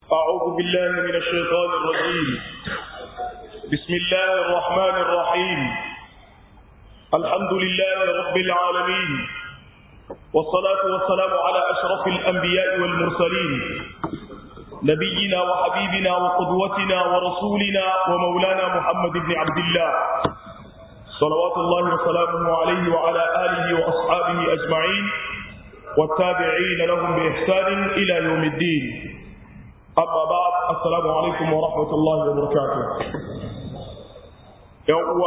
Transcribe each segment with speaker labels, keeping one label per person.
Speaker 1: أعوذ بالله من الشيطان الرجيم بسم الله الرحمن الرحيم الحمد لله رب العالمين والصلاة والسلام على أشرف الأنبياء والمرسلين نبينا وحبيبنا وقدوتنا ورسولنا ومولانا محمد بن عبد الله صلوات الله وسلامه عليه وعلى آله وأصحابه أجمعين والتابعين لهم بإحسان إلى يوم الدين أما بعد السلام عليكم ورحمة الله وبركاته يوم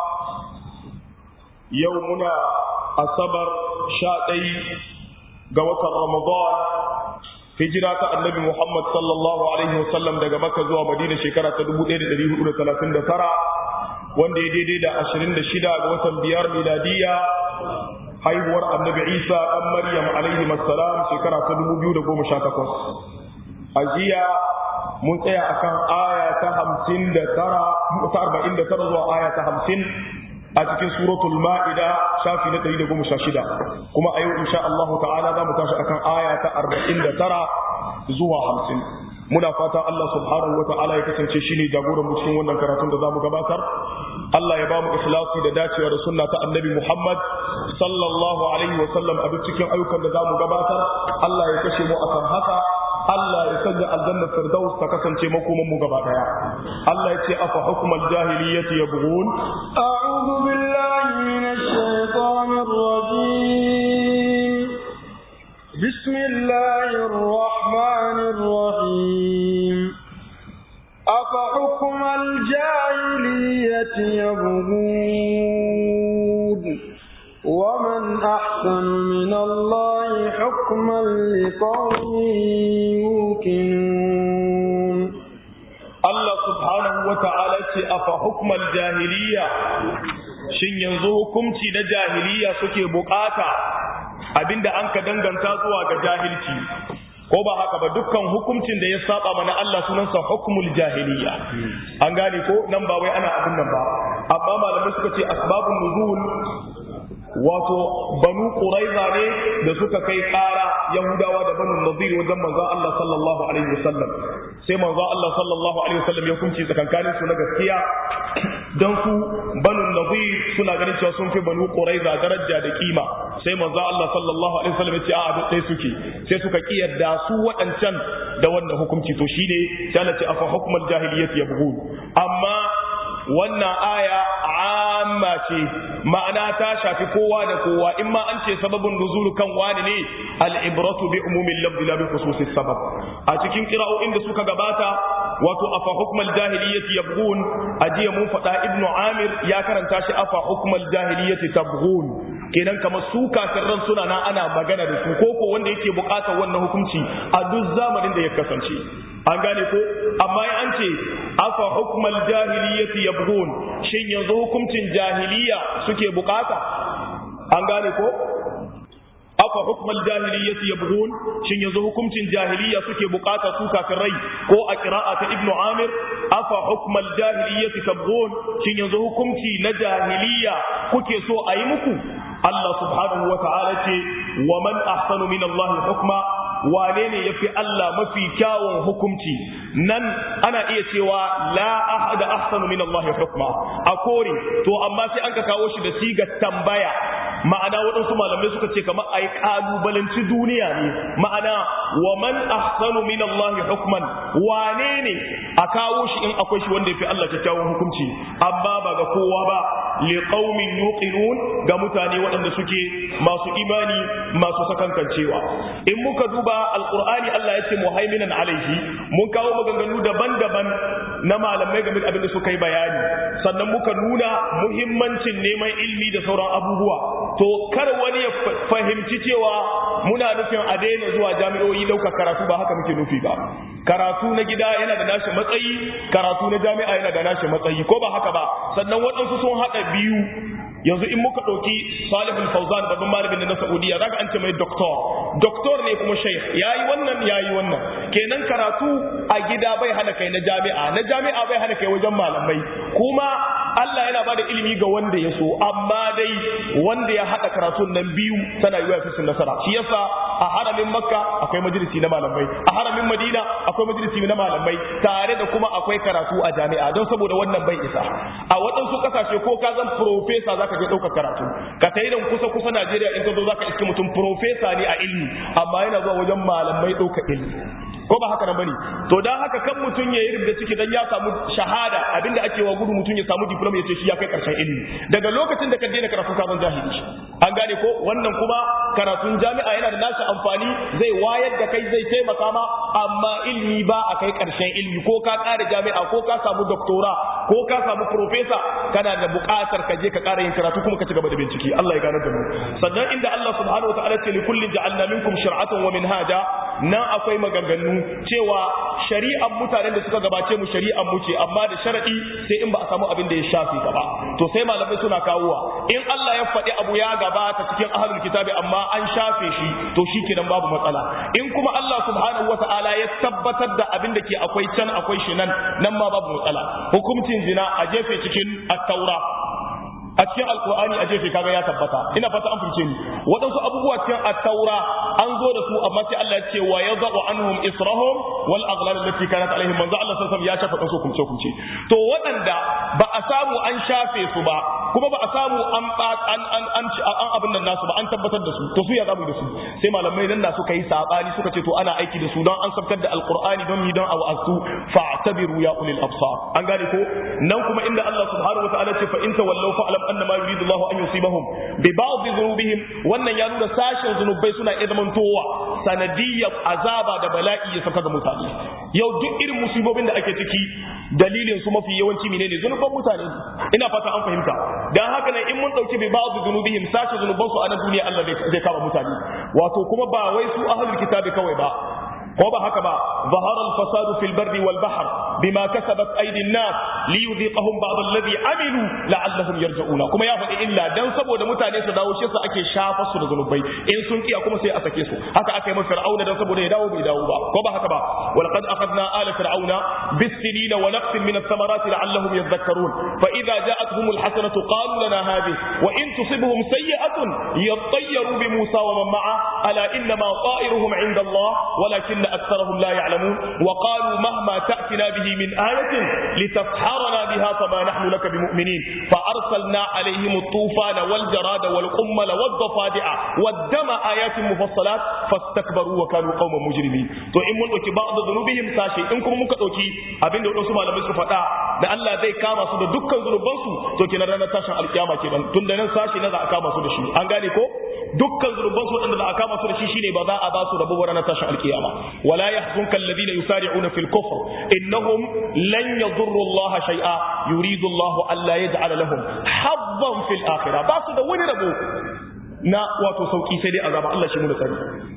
Speaker 1: يومنا الصبر شاطي قوة رمضان hijira ta annabi Muhammad sallallahu alaihi wasallam daga Makka zuwa Madina shekara ta 1439 wanda ya daidai da 26 ga watan biyar miladiya haihuwar annabi Isa dan Maryam alaihi assalam shekara ta 2018 a jiya mun tsaya akan aya ta 59 ta 49 zuwa aya ta 50 a cikin suratul ma'ida shafi na 116 kuma a yau insha Allah ta'ala za mu tashi akan aya ta 49 zuwa 50 muna fata Allah subhanahu wa ta'ala ya kasance shine jagoran mu cikin wannan karatun da zamu gabatar Allah ya bamu ikhlasi da dacewa da sunna ta annabi Muhammad sallallahu alaihi wa sallam a duk cikin ayyukan da zamu gabatar Allah ya kashe mu akan haka Allah ya sanya aljanna firdaus ta kasance makoman mu gaba daya Allah ya ce afa hukmal jahiliyyati yabghun
Speaker 2: a'udhu billahi minash shaitanir rajim bismillahir rahmanir rahim afa hukmal jahiliyyati yabghun ومن أحسن من الله حكما لقوم يوقنون
Speaker 1: الله سبحانه وتعالى أفحكم الجاهلية shin yanzu hukunci na jahiliya suke bukata abinda an ka danganta zuwa ga jahilci ko ba haka ba dukkan hukuncin da ya saba mana Allah sunansa hukmul jahiliya an gane ko nan ba wai ana abin nan ba amma malamai suka ce asbabun nuzul wato banu quraiza ne da suka kai ƙara yahudawa da banu nadir wajen manzon Allah sallallahu alaihi wasallam sai manzon Allah sallallahu alaihi wasallam ya kunci tsakankanin su na gaskiya dan su banu nadir suna ganin cewa sun fi banu quraiza daraja da kima sai manzon Allah sallallahu alaihi wasallam ya ce a duk dai suke sai suka kiyarda su waɗancan da wannan hukunci to shine sai Allah ce afa hukmal jahiliyyati yabghun amma wannan aya amma ce ma'ana ta shafi kowa da kowa in ma an ce sababin nuzul kan wani ne al-ibratu bi umumin lafzi la bi khususis sabab a cikin qira'o'in da suka gabata wato afa hukmal jahiliyyati yabghun ajiya mun faɗa ibnu amir ya karanta shi afa hukmal jahiliyyati tabghun kenan kamar su kafirran suna na ana magana da su koko wanda yake bukatar wannan hukunci a duk zamanin da ya kasance an gane ko amma an ce afa hukmal jahiliyyati yabghun shin yanzu hukuncin jahiliya suke bukata an gane ko afa hukmal jahiliyyati yabghun shin yanzu hukuncin jahiliya suke bukata su kafirai ko a qira'a ta ibnu amir afa hukmal jahiliyyati tabghun shin yanzu hukunci na jahiliya kuke so a yi muku Allah subhanahu wa ta'ala ce wa man ahsanu min Allah hukma wane ne yafi Allah mafi kyawun hukunci nan ana iya cewa la ahada ahsanu min Allah hukma a kore to amma sai an ka kawo shi da sigar tambaya ma'ana waɗansu malamai suka ce kamar ai kalubalanci duniya ne ma'ana wa man ahsanu min Allah hukman wane ne a kawo shi in akwai shi wanda yafi Allah kyakkyawan hukunci amma ba ga kowa ba li qaumin yuqinun ga mutane waɗanda suke masu imani masu sakankancewa in muka duba alqur'ani Allah ya ce muhaiminan alaihi mun kawo maganganu daban-daban na malamai game da abin da suka yi bayani sannan muka nuna muhimmancin neman ilmi da sauran abubuwa to kar wani ya fahimci cewa muna nufin a daina zuwa jami'o'i ɗauka karatu ba haka muke nufi ba karatu na gida yana da nashi matsayi karatu na jami'a yana da nashi matsayi ko ba haka ba sannan waɗansu sun haɗa biyu yanzu in muka ɗauki salihul fauzan babban malamin na saudiya zaka an ce mai doktor doktor ne kuma shaykh yayi wannan yayi wannan kenan karatu a gida bai hana kai na jami'a na jami'a bai hana kai wajen malamai kuma Allah yana bada ilimi ga wanda ya so amma dai wanda ya hada karatun nan biyu tana yiwa ya fi nasara shi yasa a haramin makka akwai majalisi na malamai a haramin madina akwai majalisi na malamai tare da kuma akwai karatu a jami'a don saboda wannan bai isa a waɗansu ƙasashe ko ka zan profesa zaka je ɗaukar karatu ka tayi nan kusa kusa Najeriya in ka zo zaka iske mutum profesa ne a ilmi amma yana zuwa wajen malamai ɗaukar ilmi ko ba haka nan bane to dan haka kan mutum ya yi da ciki dan ya samu shahada abinda ake wa gudu mutum ya samu diploma ya ce shi ya kai karshen ilimi daga lokacin da ka daina karatu ka zan jahili an gane ko wannan kuma karatun jami'a yana da nashi amfani zai wayar da kai zai taimaka ma amma ilimi ba a kai karshen ilimi ko ka kare jami'a ko ka samu doktora ko ka samu profesa kana da buƙatar ka je ka ƙara yin karatu kuma ka ci gaba da bincike Allah ya gane da mu sannan inda Allah subhanahu wa ta'ala ce li kullin ja'alna minkum shir'atan wa minhaja nan akwai maganganu cewa shari'ar mutanen da suka gabace mu shari'ar mu ce amma da sharadi sai in ba a samu abin da ya shafi ka ba to sai malamai suna kawowa in Allah ya faɗi abu ya gabata cikin ahlul kitabi amma an shafe shi to shi kenan babu matsala in kuma Allah subhanahu wata'ala ya tabbatar da abin da ke akwai can akwai shi nan nan ma babu matsala hukuncin zina a jefe cikin at-taura a cikin alkur'ani a jefe kaga ya tabbata ina fata an fice ni waɗansu abubuwa cikin at-taura an zo da su amma sai Allah ya ce wa yadhu anhum israhum wal aghlal allati kanat alaihim manzo Allah sallallahu alaihi wasallam ya shafa kansu kumce kumce to waɗanda ba a samu an shafe su ba kuma ba a samu an an an an an abin nan nasu ba an tabbatar da su to su ya zamu da su sai malamai nan da suka yi sabani suka ce to ana aiki da su don an sabkar da alqur'ani don yi don a wa'azu fa'tabiru ya ulil absar an gane ko nan kuma inda Allah subhanahu wa ta'ala ce fa in tawallaw fa'lam anna ma yuridu Allah an yusibahum bi ba'd dhunubihim wannan ya nuna sashen zunubai suna iya zamantowa sanadiyyar azaba da bala'i ya saka ga mutane yau duk irin musibobin da ake ciki dalilin su mafi yawanci menene zunuban mutane ina fata an fahimta dan haka nan in mun dauki bi ba'd dhunubihim sashen zunuban su a na duniya Allah zai kama mutane wato kuma ba wai su ahlul kitabi kawai ba ko ba haka ba zahara al-fasad fil barri wal bahr bima kasabat aydin nas li yudhiqahum ba'd alladhi amilu la'allahum yarji'una kuma ya faɗi illa dan saboda mutane su dawo shi su ake shafa su da zanubai in sun kiya kuma sai a sake su haka aka yi masa fir'auna dan saboda ya dawo bai dawo ba ko ba haka ba wal qad akhadna ala fir'auna bis sinina wa naqsin min ath-thamarati la'allahum yadhakkarun fa idha ja'atuhum al-hasanatu qalu lana hadhihi wa in tusibhum sayyi'atun yattayyaru bi Musa wa man ma'a ala inna ma ta'iruhum 'inda Allah walakin ولكن أكثرهم لا يعلمون وقالوا مهما تأتنا به من آية لتسحرنا بها فما نحن لك بمؤمنين فأرسلنا عليهم الطوفان والجراد والقمل والضفادع والدم آيات مفصلات فاستكبروا وكانوا قوما مجرمين تو إن من أوكي بعض ذنوبهم ساشي إن كم ممكن أوكي أبين دون سما لم يسكت فتا da Allah zai kama su da dukkan zunubansu to kenan ranar tashin alkiyama kenan tun da nan sashi na za a kama su da shi an gane ko dukkan zunubansu waɗanda za a kama su da shi shine ba za a ba su rabo ranar tashin alkiyama ولا يحزنك الذين يسارعون في الكفر إنهم لن يضروا الله شيئا يريد الله ألا يجعل لهم حظا في الآخرة بس ده وين ربو نا واتو سوكي سيدي أزام الله شمول سري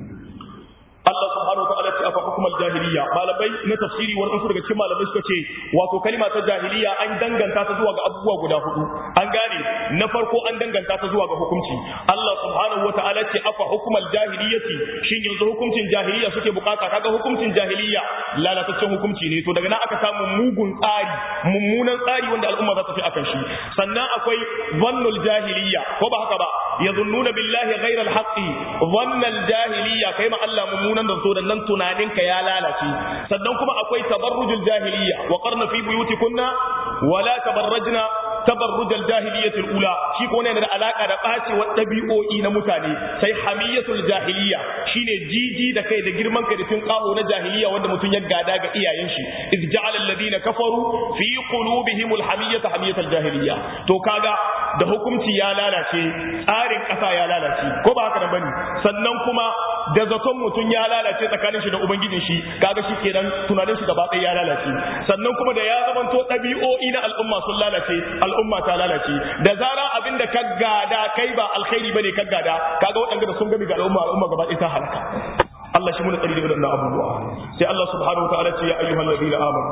Speaker 1: Allah subhanahu wa ta'ala ce afa hukumar jahiliya malamai na tafsiri wani su daga cikin malamai suka ce wato kalima ta jahiliya an danganta ta zuwa ga abubuwa guda hudu an gane na farko an danganta ta zuwa ga hukunci Allah subhanahu wa ta'ala ce afa hukumar jahiliyati shin yanzu hukuncin jahiliya suke bukata kaga hukuncin jahiliya lalataccen hukunci ne to daga nan aka samu mugun tsari mummunan tsari wanda al'umma za ta fi akan shi sannan akwai zannul jahiliya ko ba haka ba yazunnuna billahi ghayra al-haqqi dhannal jahiliya kai ma Allah mummunan da so da nan tunaninka ya lalace sannan kuma akwai tabarrujul jahiliya wa qarna fi buyutikunna wala tabarrajna tabarrujal jahiliyatul ula shi ko ne da alaka da bacewar dabi'o'i na mutane sai hamiyatul jahiliya shine jiji da kai da girman kai da tun kaho na jahiliya wanda mutum ya gada ga iyayen shi iz ja'ala alladhina kafaru fi qulubihimul hamiyata hamiyatul jahiliya to kaga da hukunci ya lalace tsarin kasa ya lalace ko ba haka da bane sannan kuma da zaton mutum ya lalace tsakanin shi da ubangijin shi kaga shi kenan tunanin shi gaba ɗaya ya lalace sannan kuma da ya zamanto ɗabi'o'i na al'umma sun lalace al'umma ta lalace da zara abin da ka gada kai ba alkhairi bane ka gada kaga waɗanda da sun gami ga al'umma al'umma gaba ɗaya ta halaka Allah shi muna tsari da waɗannan abubuwa sai Allah subhanahu wa ta'ala ce ya ayyuhal ladina amanu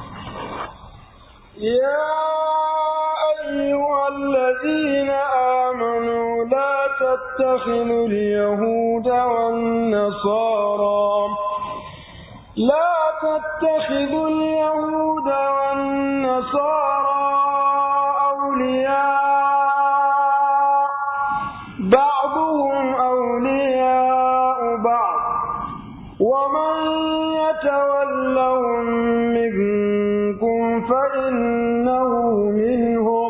Speaker 2: يا أيها الذين آمنوا لا تتخذوا اليهود والنصارى لا تتخذوا اليهود والنصارى أولياء بعضهم أولياء بعض ومن يتولهم منكم فإنه منهم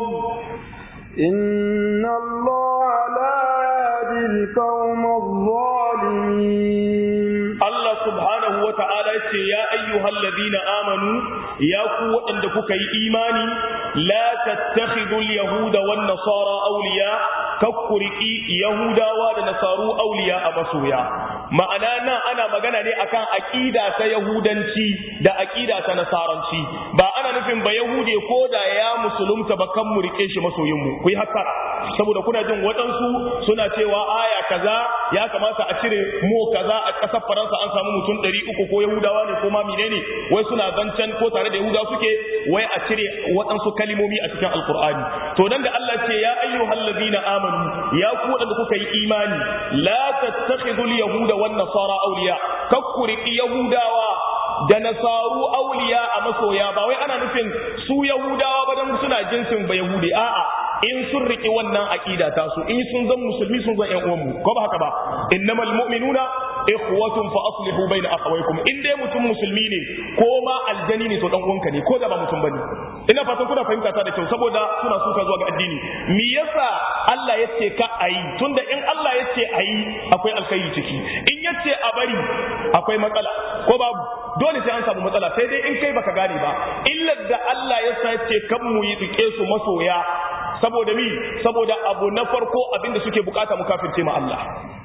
Speaker 2: إن الله لا يهدي القوم الظالمين
Speaker 1: Allah subhanahu wa ta'ala ya ce, Ya ayyuhal ladina amanu, ya ku waɗanda kuka yi imani, la tattakhidul Yahuda wan Nasara auliya, kakkuriki Yahudawa da Nasaru auliya a masoya. Ma'ana nan ana magana ne akan aƙida ta Yahudanci da aƙida ta Nasaranci, ba ana nufin ba Yahude ko da ya musulunta ba kan mu rike shi masoyinmu, ku yi haka, saboda kuna jin waɗansu suna cewa aya kaza ya kamata a cire mo kaza a ƙasar Faransa an samu mutum ɗari uku ko Yahudawa ne ko ma menene wai suna zancen ko tare da Yahudawa suke wai a cire waɗansu kalimomi a cikin Alƙur'ani to dan da Allah ce ya ayyuhal ladina amanu ya ku waɗanda kuka yi imani la tattakhidul yahuda wan nasara awliya kakkuriki Yahudawa da nasaru auliya a masoya ba wai ana nufin su Yahudawa ba dan suna jinsin ba Yahudi a'a in sun riƙe wannan aƙida ta su in sun zan musulmi sun zan ƴan uwanmu ko ba haka ba innamal mu'minuna ikhwatun fa aslihu baina akhawaykum in dai mutum musulmi ne ko ma aljani ne to dan uwanka ne ko da ba mutum bane ina fatan kuna fahimta ta da kyau saboda suna suka zuwa ga addini me yasa Allah yace ka ayi tunda in Allah yace ayi akwai alkhairi ciki in yace a bari akwai matsala ko babu dole sai an samu matsala sai dai in kai baka gane ba illar da Allah ya sa yace kan mu yi rike su masoya saboda mi saboda abu na farko abinda suke bukata mu kafirce ma Allah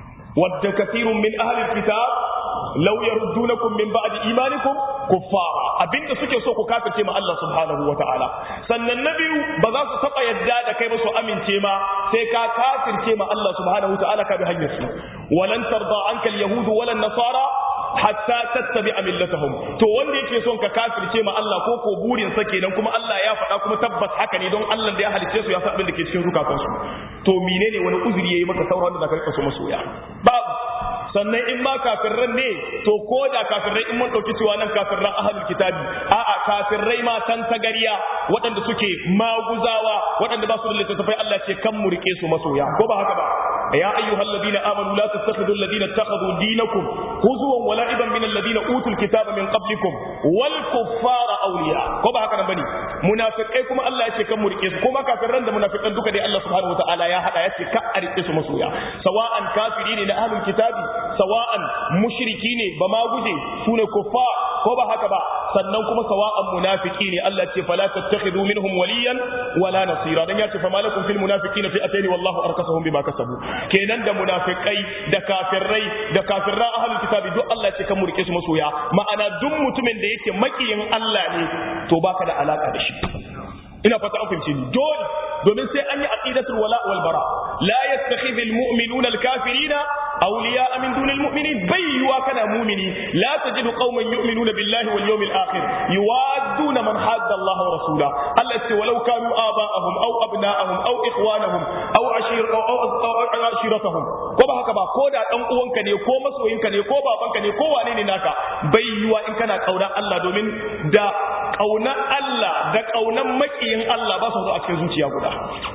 Speaker 1: wadda kathirun min ahli kitab law yaruddunakum min ba'di imanikum kuffara abinda suke so ku kafirce ma Allah subhanahu wata'ala sannan na biyu ba za su taba yadda da kai ba su amince ma sai ka kafirce ma Allah subhanahu wata'ala ka bi hanyar su walan tarda anka al-yahud wala nasara hatta tattabi'a millatahum to wanda yake son ka kafirce ma Allah ko ko burin sa kenan kuma Allah ya faɗa kuma tabbas haka ne don Allah da ya halicce su ya san abin da ke cikin zukatansu to menene wani uzuri yayi maka sauran da zaka rika so masoya babu sannan in ma kafirran ne to ko da kafirrai in mun ɗauki cewa nan kafirran ahalul kitabi a'a kafirrai ma tan tagariya waɗanda suke maguzawa waɗanda ba su da littattafai Allah ce kan mu rike su masoya ko ba haka ba ya ayyuhal ladina amanu la tattakhidul ladina ittakhadhu dinakum huzwan wa la'iban min alladina utul kitaba min qablikum wal kuffara awliya ko ba haka nan bane munafikai kuma Allah ya ce kan mu rike su kuma kafirran da munafikan duka dai Allah subhanahu wataala ya hada ya ce ka a rike su masoya sawa'an kafiri ne na ahlul kitabi sawa'an mushriki ne ba ma guje su ne kuffa ko ba haka ba sannan kuma sawa'an munafiki ne Allah ce fala tattakhidhu minhum waliyan wala nasira dan ya ce fama lakum fil munafiqina fi'atayn wallahu arkasahum bima kasabu kenan da munafikai da kafirai da kafirra ahlul kitabi duk Allah ce kan murke su masoya ma'ana duk mutumin da yake makiyin Allah ne to baka da alaka da shi ina fata an fahimci ni dole domin sai an yi aqidatul wala wal bara la yattakhidhul mu'minuna al kafirina awliya min dunil mu'minin bai yuwa kana mu'mini la tajidu qauman yu'minuna billahi wal yawmil akhir yuwadduna man hadda Allah wa rasula Allah ce walau kanu aba'ahum aw abna'ahum aw ikhwanahum aw ashir aw aw ashiratahum ko ba haka ba ko da dan uwanka ne ko masoyinka ne ko babanka ne ko wane ne naka bai yuwa in kana kauna Allah domin da kaunar Allah da kaunar makiyin Allah ba su zo a cikin zuciya guda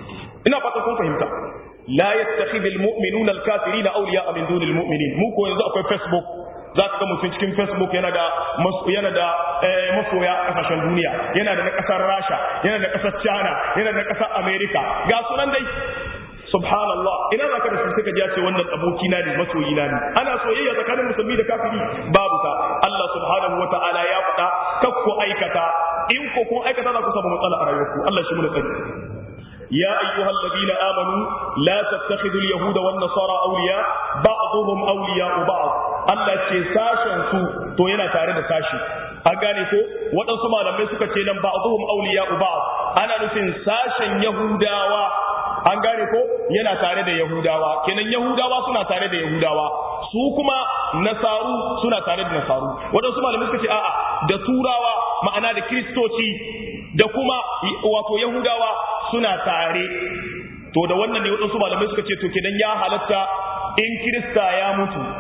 Speaker 1: ina fata kun fahimta la yattakhidul mu'minuna al-kafirina awliya'a min dunil mu'minin mu ko yanzu akwai facebook za ka ga mutum cikin facebook yana da yana da masoya a kasashen duniya yana da na kasar rasha yana da kasar china yana da kasar america ga sunan dai subhanallah ina za ka da su suka ce wannan abokina ne masoyina ne ana soyayya tsakanin musulmi da kafiri babu ta Allah subhanahu wata'ala ya faɗa kakku aikata in ko kun aikata za ku samu matsala a rayuwarku Allah shi mu tsari يا أيها الذين آمنوا لا تتخذوا اليهود والنصارى أولياء بعضهم أولياء بعض Allah ce sashen su to yana tare da sashi an gane ko waɗansu malamai suka ce nan ba'dhum awliya'u ba'd ana nufin sashen yahudawa an gane ko yana tare da yahudawa kenan yahudawa suna tare da yahudawa su kuma nasaru suna tare da nasaru waɗansu malamai suka ce a'a da turawa ma'ana da kiristoci da kuma wato yahudawa suna tare to da wannan ne waɗansu malamai suka ce to kenan ya halatta in kirista ya mutu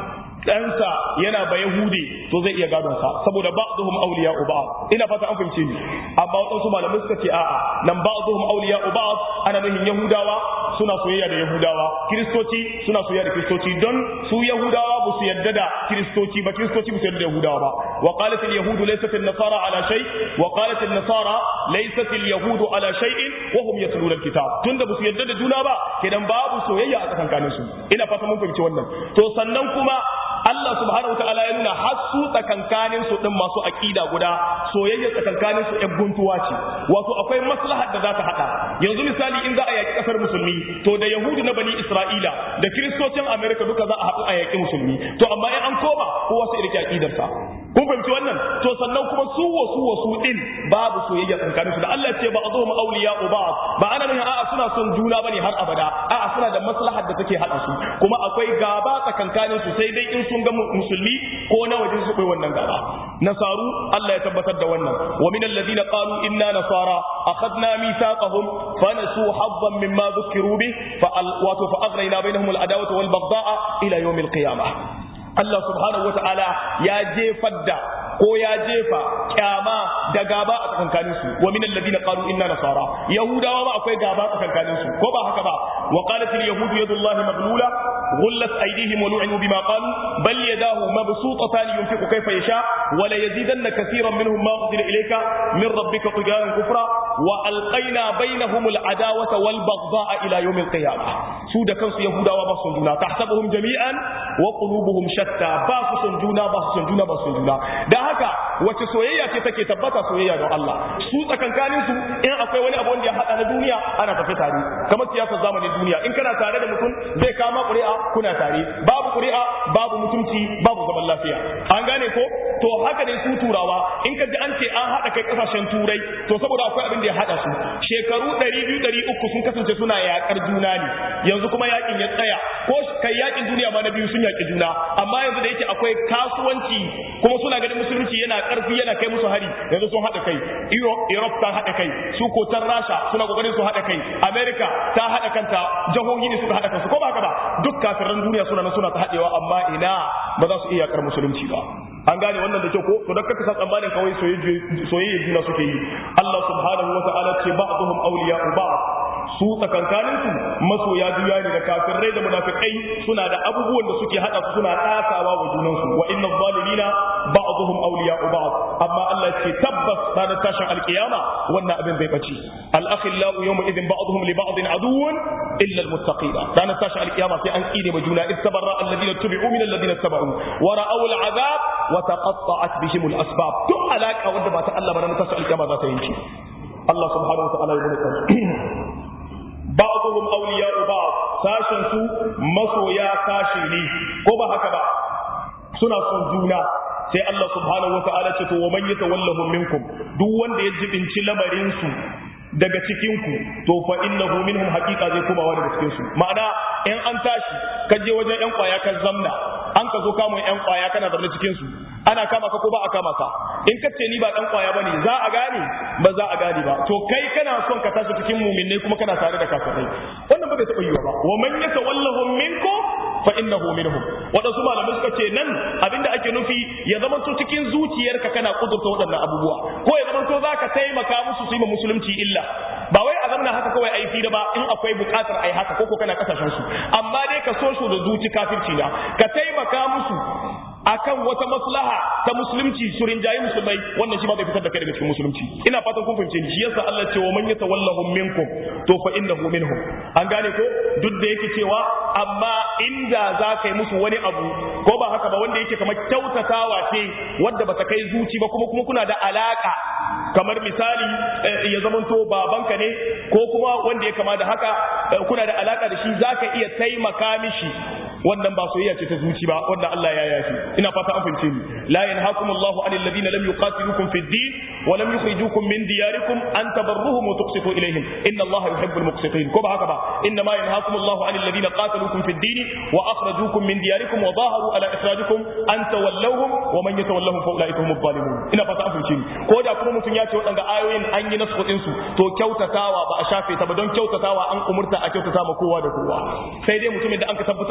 Speaker 1: ɗansa yana ba Yahudi to zai iya gadon sa saboda ba'dhum awliya'u ba'd ina fata an fahimce ni amma waɗansu malamai suka ce a'a nan ba'dhum awliya'u ba'd ana nufin Yahudawa suna soyayya da Yahudawa Kiristoci suna soyayya da Kiristoci don su Yahudawa ba su yarda da Kiristoci ba Kiristoci ba su yarda da Yahudawa ba wa qalat al yahudu laysat an nasara ala shay wa qalat an nasara laysat al yahudu ala shay'in wa hum yatluna al kitab tunda ba su yarda da juna ba kenan babu soyayya a tsakankanin su ina fata mun fahimci wannan to sannan kuma Allah subhanahu wataala ya nuna har su tsakankanin su din masu aqida guda soyayya tsakankanin su ɗan guntuwa ce wato akwai maslahar da za ta hada yanzu misali in za a yaki kasar musulmi to da yahudu na bani isra'ila da kiristocin america duka za a haɗu a yaki musulmi to amma in an koma kowa sai rike aqidarsa kun fahimci wannan to sannan kuma su wasu wasu din babu soyayya tsakanin su da Allah ce ba azuhum awliya ba ba ana nuna a'a suna son juna bane har abada a'a suna da maslahar da take hada su kuma akwai gaba tsakankanin su sai dai in sun ga musulmi ko na waje su kai wannan gaba nasaru Allah ya tabbatar da wannan wa min alladhina qalu inna nasara akhadna mithaqahum fa nasu haddan mimma dhukiru bi fa wato fa aghrayna bainahum al adawata wal baghdha ila yawm al qiyamah Allah subhanahu wa ta'ala ya jefar da ko ya jefa kyama da gaba a tsakankanin su wa min alladhina qalu inna nasara yahudawa ma akwai gaba a tsakankanin su ko ba haka ba wa qalat al yahud yadullahi maghlula غلت أيديهم ولعنوا بما قالوا بل يداه مبسوطتان ينفق كيف يشاء ولا يزيدن كثيرا منهم ما أنزل إليك من ربك طغيانا كفرا وألقينا بينهم العداوة والبغضاء إلى يوم القيامة سود كنس يهودا وبصن جونا تحسبهم جميعا وقلوبهم شتى باس جونا باس جونا باس جونا ده هكا wace soyayya ce take tabbata soyayya don Allah su tsakankanin su in akwai wani abu wanda ya hada na duniya ana tafi tare kamar siyasar zamanin duniya in kana tare da mutum zai kama ƙuri'a kuna tare babu ƙuri'a babu mutunci babu zaman lafiya an gane ko to haka ne su turawa in ka ji an ce an haɗa kai ƙasashen turai to saboda akwai abin da ya haɗa su shekaru ɗari biyu ɗari uku sun kasance suna yaƙar juna ne yanzu kuma yaƙin ya tsaya ko kai yaƙin duniya ma na biyu sun yaƙi juna amma yanzu da yake akwai kasuwanci kuma suna ganin musulunci yana ƙarfi yana kai musu hari yanzu sun haɗa kai europe ta haɗa kai su kotar rasha suna ƙoƙarin su haɗa kai america ta haɗa kanta jihohi ne suka haɗa kansu ko ba haka ba duk kafiran duniya suna nan suna ta haɗewa amma ina ba za su iya yakar musulunci ba an gane wannan da kyau ko to dakka sa tsammanin kawai soyayya juna suke yi Allah subhanahu wa ta'ala ce ba'dhum awliya'u ba'd su tsakankanin su masoya juya ne da kafirai da munafikai suna da abubuwan da suke hada su suna tasawa wa junan su wa inna zalimina ba'dhum awliya'u ba'd amma Allah ce tabbas ranar tashin alkiyama wannan abin bai bace al-akhillau yawma idhin ba'dhum li ba'din aduwwun illa al-muttaqina ranar tashin alkiyama sai an kine ma juna istabarra alladhina tubi'u min alladhina tabau wa ra'aw al-'adab wa taqatta'at bihim al-asbab duk alaka wanda ba ta Allah ba ranar tashin alkiyama za ta yanke Allah subhanahu wa ta'ala ya bada ba'dhum awliya'u ba'd sashin su masoya sashi ne ko ba haka ba suna son juna sai Allah subhanahu wa ta'ala ce to wa man yatawallahu minkum duk wanda ya jibinci lamarin su daga cikin ku to fa innahu minhum haqiqa zai komawa daga cikin su ma'ana in an tashi ka je wajen yan kwaya ka zamna an ka zo kamun yan kwaya kana zaune cikin su ana kama ka ko ba a kama ka in ka ce ni ba dan kwaya bane za a gane ba za a gane ba to kai kana son ka tashi cikin mu'minai kuma kana tare da kafirai wannan ba bai taɓa yiwa ba wa man yatawallahu minkum fa innahu minhum wadansu malamai suka ce nan abinda ake nufi ya zama to cikin zuciyarka kana kudurta waɗannan abubuwa ko ya zama to zaka taimaka musu su yi ma musulunci illa ba wai a zamana haka kawai ai da ba in akwai buƙatar ai haka ko ko kana kasashen su amma dai ka so su da zuci kafirci na ka taimaka musu akan wata maslaha ta musulunci su rinjayi musulmai wannan shi ba zai fitar da kai daga cikin musulunci ina fatan kun fahimce ni shi yasa Allah ce wa man yatawallahum minkum to fa innahu minhum an gane ko duk da yake cewa amma inda za ka yi musu wani abu ko ba haka ba wanda yake kamar kyautatawa ce wadda ba ta kai zuci ba kuma kuma kuna da alaka kamar misali ya zamanto babanka ne ko kuma wanda ya kama da haka kuna da alaka da shi zaka iya taimaka mishi wannan ba soyayya ce ta zuci ba wannan Allah ya yafi ina fata an fahimce ni la yanhaakum Allahu anil ladina lam yuqatilukum fid din wa lam yukhrijukum min diyarikum an tabarruhum wa tuqsitu ilayhim inna Allaha yuhibbul muqsitin ko ba haka ba inna ma yanhaakum Allahu anil ladina qataluukum fid din wa akhrajukum min diyarikum wa zaharu ala ikhrajikum an tawallawhum wa man yatawallahum fa ulaika humuz zalimun ina fata an fahimce ni ko da kuma mutun ya ce wadanga ayoyin an yi nasu din su to kyautatawa ba a shafe ta ba don kyautatawa an umurta a kyautata ma kowa da kowa sai dai mutumin da an ka tabbatar da sharri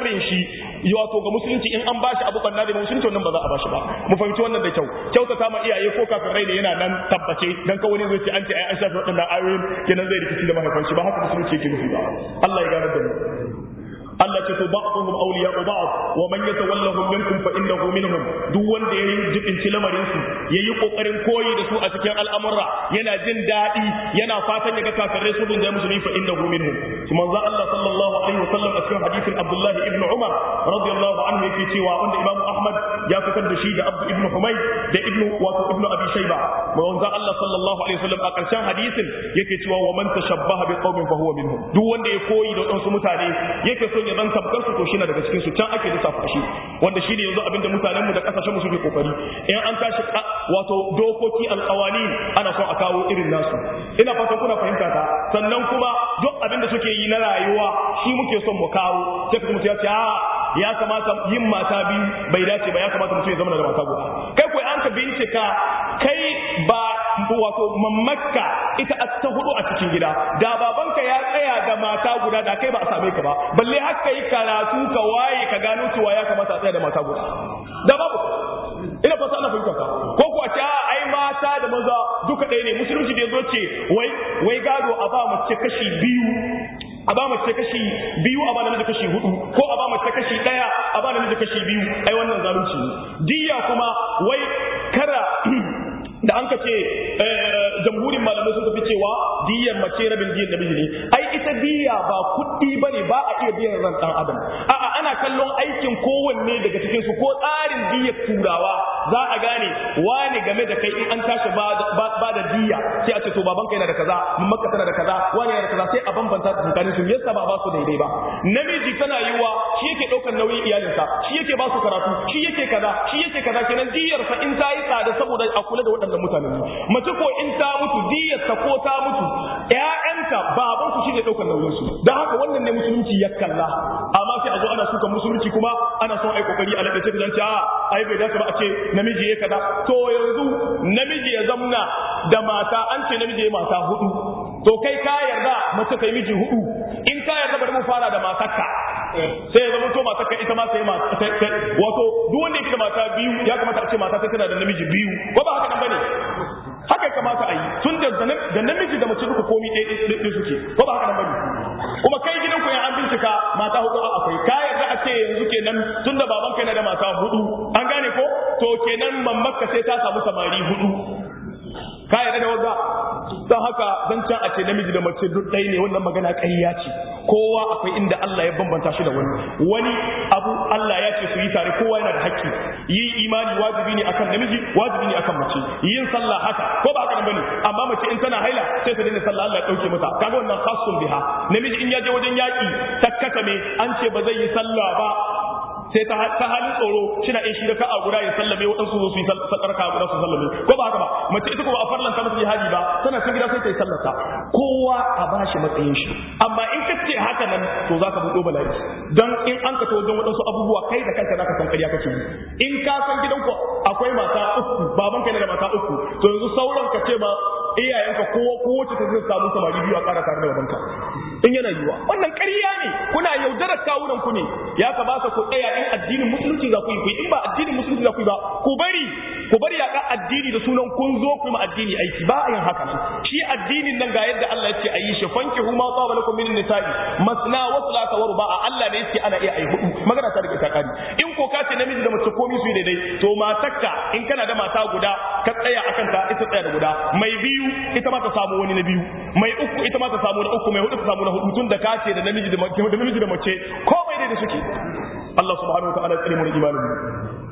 Speaker 1: sharrin shi wato ga musulunci in an bashi abu banna da musulunci wannan ba za a bashi ba mu fahimci wannan da kyau kyautata ma iyaye ko kafin rai ne yana nan tabbace dan ka wani zai ce an ce ai an shafi waɗannan ayoyin kenan zai rikici da mahaifan shi ba haka musulunci yake nufi ba Allah ya gane da mu Allah ce to ba'dhum awliya'u ba'd wa man yatawallahum minkum fa innahu minhum duk wanda yayi jibinci lamarin su yayi kokarin koyi da su a cikin al'amura yana jin dadi yana fatan ya ga kafirai su da musulmi fa innahu minhum to manzo Allah sallallahu alaihi wasallam a cikin hadisin Abdullah ibn Umar radiyallahu anhu yake cewa wanda Imam Ahmad ya fitar da shi da Abdu ibn Humayd da ibn wato ibn Abi Shayba manzo Allah sallallahu alaihi wasallam a karshen hadisin yake cewa wa man tashabbaha bi qaumin fa huwa minhum duk wanda ya koyi da wasu mutane yake son ya zan tabbar su to shi na daga cikin su can ake lissafa shi wanda shi ne yanzu abinda mutanen mu da kasashen mu suke kokari in an tashi wato dokoki alqawani ana son a kawo irin nasu ina fatan kuna fahimta ta sannan kuma duk abinda suke yi na rayuwa shi muke son mu kawo sai kuma mutum ya ce a ya kamata yin mata biyu bai dace ba ya kamata mutum ya zama da mata guda kai ko an ka bincika kai ba wato mamakka ita ta hudu a cikin gida da babanka ya tsaya da mata guda da kai ba a same ka ba balle haka yi karatu ka waye ka gano cewa ya kamata a tsaya da mata guda da babu ina fata ana fahimta ka ko kuwa ce ai mata da maza duka ɗaya ne musulunci da ya zo ce wai wai gado a ba mace kashi biyu a ba mace kashi biyu a ba namiji kashi hudu ko a ba mace kashi daya a ba namiji kashi biyu ai wannan zalunci ne diya kuma wai kara da an ka ce jamhurin malamai sun tafi cewa diyan mace rabin diyan namiji ne ai ita diya ba kuɗi bane ba a iya biyan ran dan adam a'a ana kallon aikin kowanne daga cikin su ko tsarin diyar turawa za a gane wani game da kai in an tashi ba da diya sai a ce to babanka yana da kaza mamaka tana da kaza wani yana da kaza sai a bambanta tsakanin su yasa ba ba su daidai ba namiji tana yiwa shi yake daukar nauyin iyalinsa shi yake ba su karatu shi yake kaza shi yake kaza kenan diyar sa in ta yi tsada saboda a kula da waɗannan mutanen mace ko in ta mutu diyar ta ko ta mutu ƴaƴanta baban su shine daukar nauyin su dan haka wannan ne musulunci ya kalla amma sai a zo ana suka musulunci kuma ana son ai kokari a ladace da a ai bai dace ba a ce namiji ya kaza to yanzu namiji ya zamna da mata an ce namiji ya mata hudu to kai ka yarda mace kai miji hudu in ka yarda bari mu fara da matarka sai ya zama to matarka ita ma sai mata wato duk wanda yake da mata biyu ya kamata a ce mata sai tana da namiji biyu ko ba haka nan bane haka kamata a yi tun da da namiji da mace duka komi ɗaya suke ko ba haka nan bane kuma kai gidan ku an bincika mata hudu a akwai ka yarda a ce yanzu kenan tun da babanka yana da mata hudu an gane ko to kenan mammakka sai ta samu samari hudu ka yarda da wanda don haka dan can a ce namiji da mace duk ɗaya ne wannan magana ƙarya ce kowa akwai inda Allah ya bambanta shi da wani wani abu Allah ya ce su yi tare kowa yana da haƙƙi yi imani wajibi ne akan namiji wajibi ne akan mace yin sallah haka ko ba haka nan bane amma mace in tana haila sai ta daina sallah Allah ya dauke mata kaga wannan khasun biha namiji in ya je wajen yaki takkata me an ce ba zai yi sallah ba sai ta halin tsoro shi na in shi da ka'a guda ya sallame waɗansu su yi sallar ka'a guda su sallame ko ba haka ba mace ita kuma a farlanta mata jihadi ba tana cikin gida sai ta yi sallarta kowa a ba shi matsayin shi amma in ka ce haka nan to za ka buɗo bala'i don in an ka wajen waɗansu abubuwa kai da kanka za ka san ƙarya kake yi in ka san gidanku akwai mata uku babanka yana da mata uku to yanzu sauran ka ce ma iyayenka kowa kowace ta zai samu samari biyu a ƙara tare da babanka in yana yiwa wannan ƙarya ne kuna yaudarar kawunan ku ne ya kamata ku tsaya in addinin musulunci za ku yi ku in ba addinin musulunci za ku yi ba ku bari ku bari ya addini da sunan kun zo ku yi ma addini aiki ba a yin haka nan shi addinin nan ga yadda Allah ya ce a yi shi fanki huma tsaba lakum min nisa'i masna wa sulata wa ruba'a Allah ne yake ana iya ai hudu magana ta rike ta kari in ko ka ce namiji da mace komai su yi daidai to matakka in kana da mata guda ka tsaya akan ta ita tsaya da guda mai biyu ita ma ta samu wani na biyu mai uku ita ma ta samu na uku mai hudu ta samu na hudu tun da ka ce da namiji da namiji da mace komai daidai suke Allah subhanahu wa ta'ala ya tsare mu da imanin mu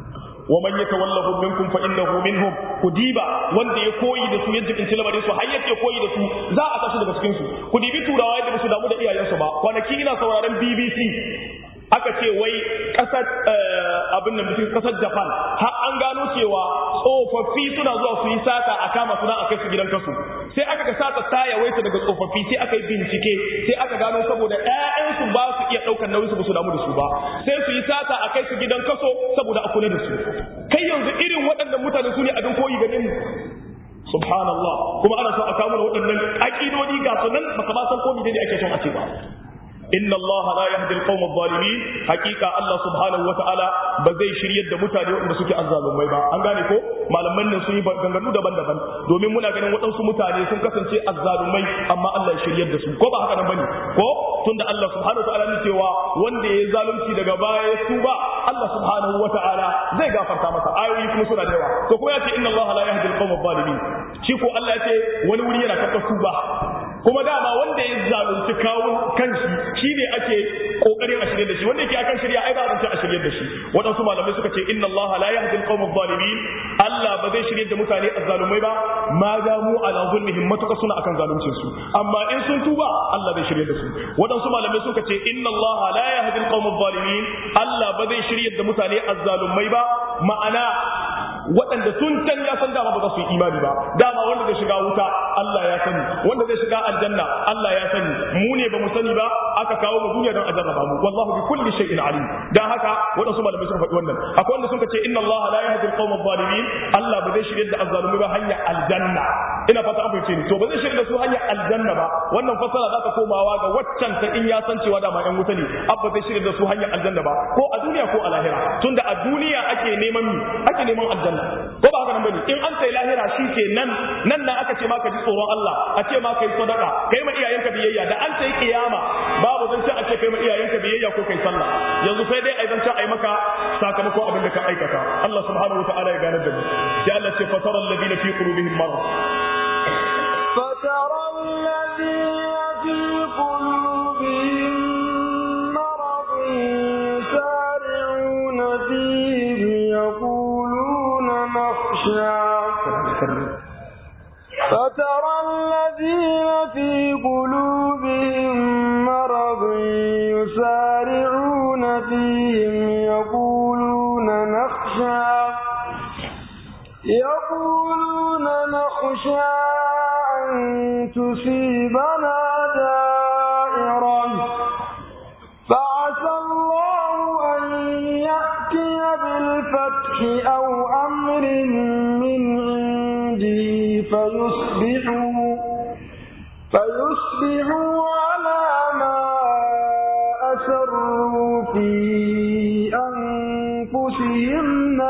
Speaker 1: ومن يتولهم منكم فانه منهم kudiba wanda ya koyi da su yadda kinci lamarin su har yake koyi da su za a tashi daga cikin su ku dibi turawa yadda su damu da iyayensu ba kwanaki ina sauraron BBC aka ce wai kasar abin da mutum kasar Japan har an gano cewa tsofaffi suna zuwa su yi sata a kama suna a kai su gidan kasu sai aka ga sata ta yawaita daga tsofaffi sai aka yi bincike sai aka gano saboda ƴaƴansu ba su iya ɗaukar nauyin su ba su damu da su ba sai su yi sata a kai su gidan kaso saboda a kula da su kai yanzu irin waɗannan mutane su ne abin koyi gare mu subhanallah kuma ana son a kawo mana waɗannan aƙidodi ga su nan baka ba san ko ne ake son a ce ba inna Allah la yahdi al-qawm adh-dhalimin haqiqa Allah subhanahu wa ta'ala ba zai shiryar da mutane wanda suke azzalumai ba an gane ko malaman nan sun yi ganganu daban-daban domin muna ganin waɗansu mutane sun kasance azzalumai amma Allah ya shiryar da su ko ba haka nan bane ko tunda Allah subhanahu wa ta'ala ne cewa wanda ya zalunci daga baya ya tuba Allah subhanahu wa ta'ala zai gafarta masa ayoyi kuma suna da yawa to kuma ya ce inna Allah la yahdi al-qawm adh-dhalimin shi ko Allah ya ce wani wuri yana karɓar tuba kuma dama wanda ya zalunci kawo kanshi shine ake kokarin a shirye da shi wanda yake akan shirya ai ba zance a shirye da shi waɗansu malamai suka ce inna Allah la yahdi al-qawm adh-dhalimin Allah ba zai shirye da mutane azzalumai ba ma damu ala zulmihim matuka suna akan zaluncin su amma in sun tuba Allah zai shirye da su waɗansu malamai suka ce inna Allah la yahdi al-qawm adh-dhalimin Allah ba zai shirye da mutane azzalumai ba ma'ana waɗanda tun can ya san dama ba za su yi imani ba dama wanda zai shiga wuta Allah ya sani wanda zai shiga aljanna Allah ya sani mu ne ba mu sani ba aka kawo mu duniya don a jarraba mu wallahu bi kulli shay'in alim dan haka waɗansu malamai sun faɗi wannan akwai wanda suka ce inna Allah la yahdi al-qawm adh-dhalimin Allah ba zai shirye da azzalumi ba hanya aljanna ina fata an fahimce ni to ba zai shirye da su hanya aljanna ba wannan fasara za ta komawa ga waccan ta in ya san cewa dama yan wuta ne abba zai shirye da su hanya aljanna ba ko a duniya ko a lahira tunda a duniya ake neman mi ake neman aljanna ko ba haka nan bane in an sai lahira shi ke nan nan na aka ce ma ka ji tsoron Allah a ce ma kai sadaka kai ma iyayenka biyayya da an sai kiyama babu zan ce a ce kai ma iyayenka biyayya ko kai sallah yanzu sai dai ai zan ce ai maka sakamakon abin da ka aikata Allah subhanahu wataala ya gane da mu sai Allah ce fatara alladhina fi qulubihim marad
Speaker 2: فترى الذين في قلوبهم مرض يسارعون فيه يقولون نخشى فترى الذين في قلوبهم مرض يسارعون فيهم يقولون نخشى يقولون نخشى أن تصيبنا دائرة فعسى الله أن يأتي بالفتح أو أمر من عنده فيصبحوا فيصبحوا على ما أسروا في أنفسهم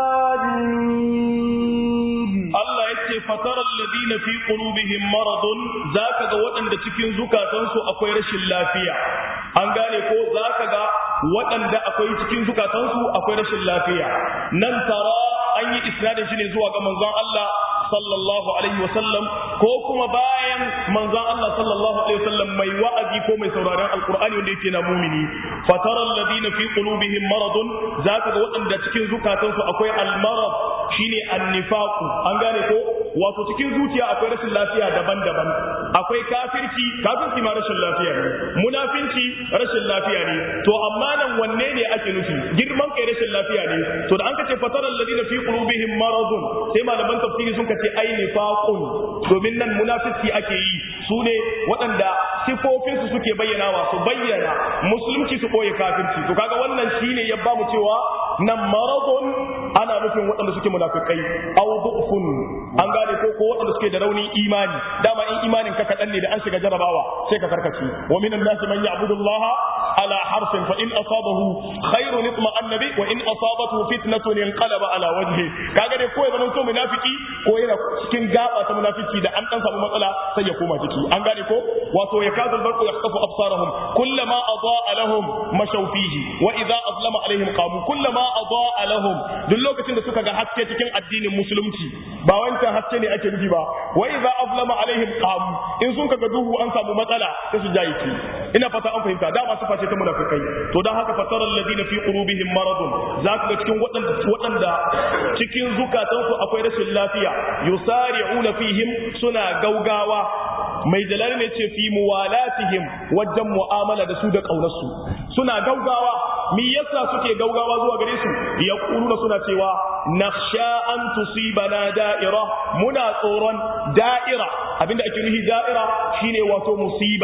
Speaker 2: نادمين
Speaker 1: Allah ya ce fatarar ladina fi qulubihim maradun zaka ga waɗanda cikin zukatansu akwai rashin lafiya an gane ko zaka ga waɗanda akwai cikin zukatansu akwai rashin lafiya nan tara an yi isnadin shi ne zuwa ga manzon Allah sallallahu alaihi wasallam ko kuma bayan manzon Allah sallallahu alaihi wasallam mai wa'azi ko mai sauraron alqur'ani wanda yake na mumini fatara alladhina fi qulubihim maradun zaka ga waɗanda cikin zukatansu akwai almarad shine annifaqu an gane ko wato cikin zuciya akwai rashin lafiya daban-daban akwai kafirci kafirci ma rashin lafiya ne munafinci rashin lafiya ne to amma nan wanne ne ake nufi girman kai rashin lafiya ne to da an kace fatara alladhina fi qulubihim maradun sai malaman tafsiri sun kace ai nifaqun domin nan munafici ake yi su ne waɗanda sifofin su suke bayyanawa su bayyana musulunci su koyi kafirci to kaga wannan shine ya ba mu cewa nan maradun ana nufin waɗanda suke munafikai aw du'fun an gane ko ko waɗanda suke da rauni imani dama in imanin ka kaɗan ne da an shiga jarabawa sai ka karkace wa minan nasi man ya'budu Allah ala harfin fa in asabahu khairun itma'anna bi wa in asabathu fitnatun inqalaba ala wajhi kaga dai ko ya zama to munafiki ko yana cikin gaba ta munafiki da an dan samu matsala sai ya koma ciki an gane ko wato ya kazu albarqu yaqtafu absarahum kullama adaa lahum mashaw fihi wa idza azlama alaihim qamu kullama adaa lahum duk lokacin da suka ga haske cikin addinin musulunci ba wancan haske ne ake nufi ba wa idza azlama alaihim qamu in sun kaga duhu an samu matsala sai su jayi ki ina fata an fahimta dama sifa ce ta munafikai to dan haka fatara alladhina fi qulubihim maradun zaka ga cikin waɗanda waɗanda cikin zukatansu akwai rashin lafiya yusari'una fihim suna gaugawa mai jalal ne ce fi muwalatihim wajen mu'amala da su da ƙaunarsu suna gaugawa mi yasa suke gaugawa zuwa gare su ya suna cewa nakhsha an tusibana da'ira muna tsoron da'ira abinda ake nufi da'ira shine wato musiba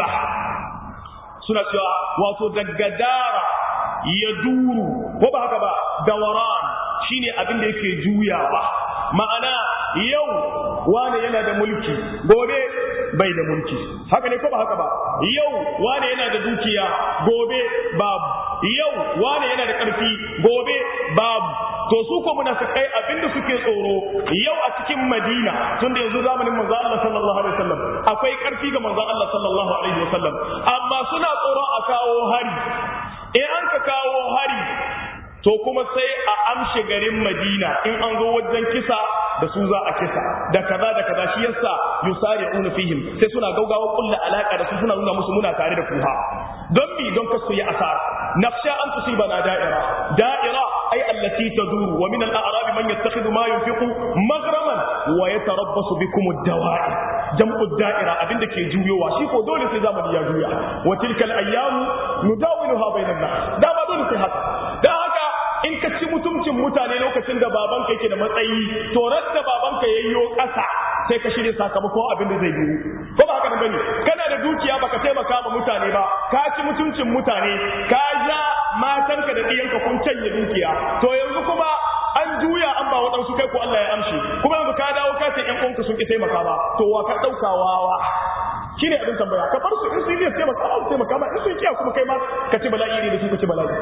Speaker 1: suna cewa wato daga dara ya duru ko ba haka ba dawaran shine abin da yake juyawa ma'ana yau wane yana da mulki gobe bai da mulki haka ne ko ba haka ba yau wane yana da dukiya gobe babu yau wane yana da ƙarfi gobe babu to su ko munafikai abinda suke tsoro yau a cikin Madina tunda yanzu zamanin manzo Allah sallallahu alaihi wasallam akwai ƙarfi ga manzo Allah sallallahu alaihi wasallam amma suna tsoro a kawo hari in an ka kawo hari to kuma sai a amshe garin Madina in an zo wajen kisa da su za a kisa da kaza da kaza shi yasa yusari'una fihim sai suna gaugawa kulla alaka da su suna nuna musu muna tare da kuha don mi don kasu yi asara nafsha an tusibana da'ira da'ira ay allati taduru wa min al-a'rab man yattakhidhu ma yunfiqu maghraman wa yatarabbasu bikum ad-dawa'i jam'u da'ira abinda ke juyowa shi ko dole sai zamani ya juya wa tilka al-ayyamu nudawiluha bainan nas da ba dole sai haka da haka in ka ci mutuncin mutane lokacin da babanka yake da matsayi to da babanka yayyo ƙasa sai ka shirya sakamakon abin da zai biyu ko ba haka bane kana da dukiya baka taimaka ma mutane ba ka ci mutuncin mutane ka ja matanka da ɗiyanka kun canye dukiya to yanzu kuma an juya an ba waɗansu kai ko Allah ya amshi kuma yanzu ka dawo ka ce ƴan uwanka sun ki taimaka ba to wa ka ɗauka wawa shine abin tambaya ka bar su in sun yi taimaka ba su taimaka ba in sun kiya kuma kai ma ka ci bala'i ne da su ka ci bala'i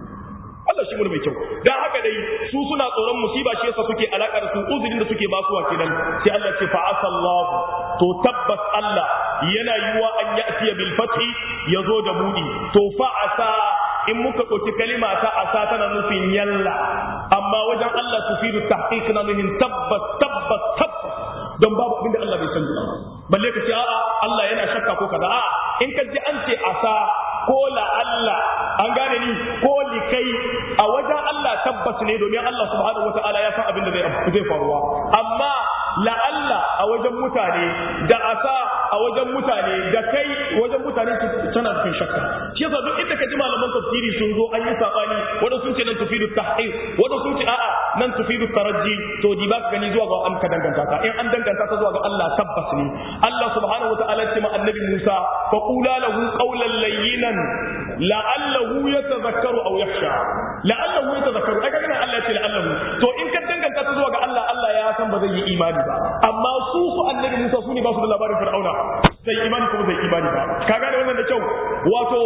Speaker 1: Allah shi mun mai kyau dan haka dai su suna tsoron musiba shi yasa suke alaka da su uzurin da suke basuwa kenan sai Allah ce fa asallahu to tabbas Allah yana yiwa an ya'tiya bil fathi yazo da budi to fa asa in muka ɗauki kalima ta asa tana nufin yalla amma wajen Allah tufidu tahqiq na nufin tabbas tabbas tabbas don babu abin da Allah bai sani balle ka ce a'a Allah yana shakka ko kaza a'a in ka ji an ce asa ko la Allah an gane ni ko likai a wajen Allah tabbas ne domin Allah subhanahu wataala ya san abin da zai faruwa amma la Allah a wajen mutane da asa a wajen mutane da kai wajen mutane tana cikin shakka shi yasa duk inda ka ji malaman tafsiri sun zo an yi sabani wanda sun ce nan tufidu tahqiq wanda sun ce a'a nan tufidu taraji to di ba ka gani zuwa ga amka danganta ka in an danganta ta zuwa ga Allah tabbas ne Allah subhanahu wataala ya ce ma annabi Musa fa qula lahu qawlan layyinan la'allahu yatadhakkaru aw yakhsha la'allahu yatadhakkaru ai kaga Allah ya ce la'allahu to in ka danganta ta zuwa ga Allah Allah ya san ba zai yi imani ba amma su su annabi Musa su ne ba su da labarin Fir'auna sai imani kuma zai imani ba ka gane wannan da kyau wato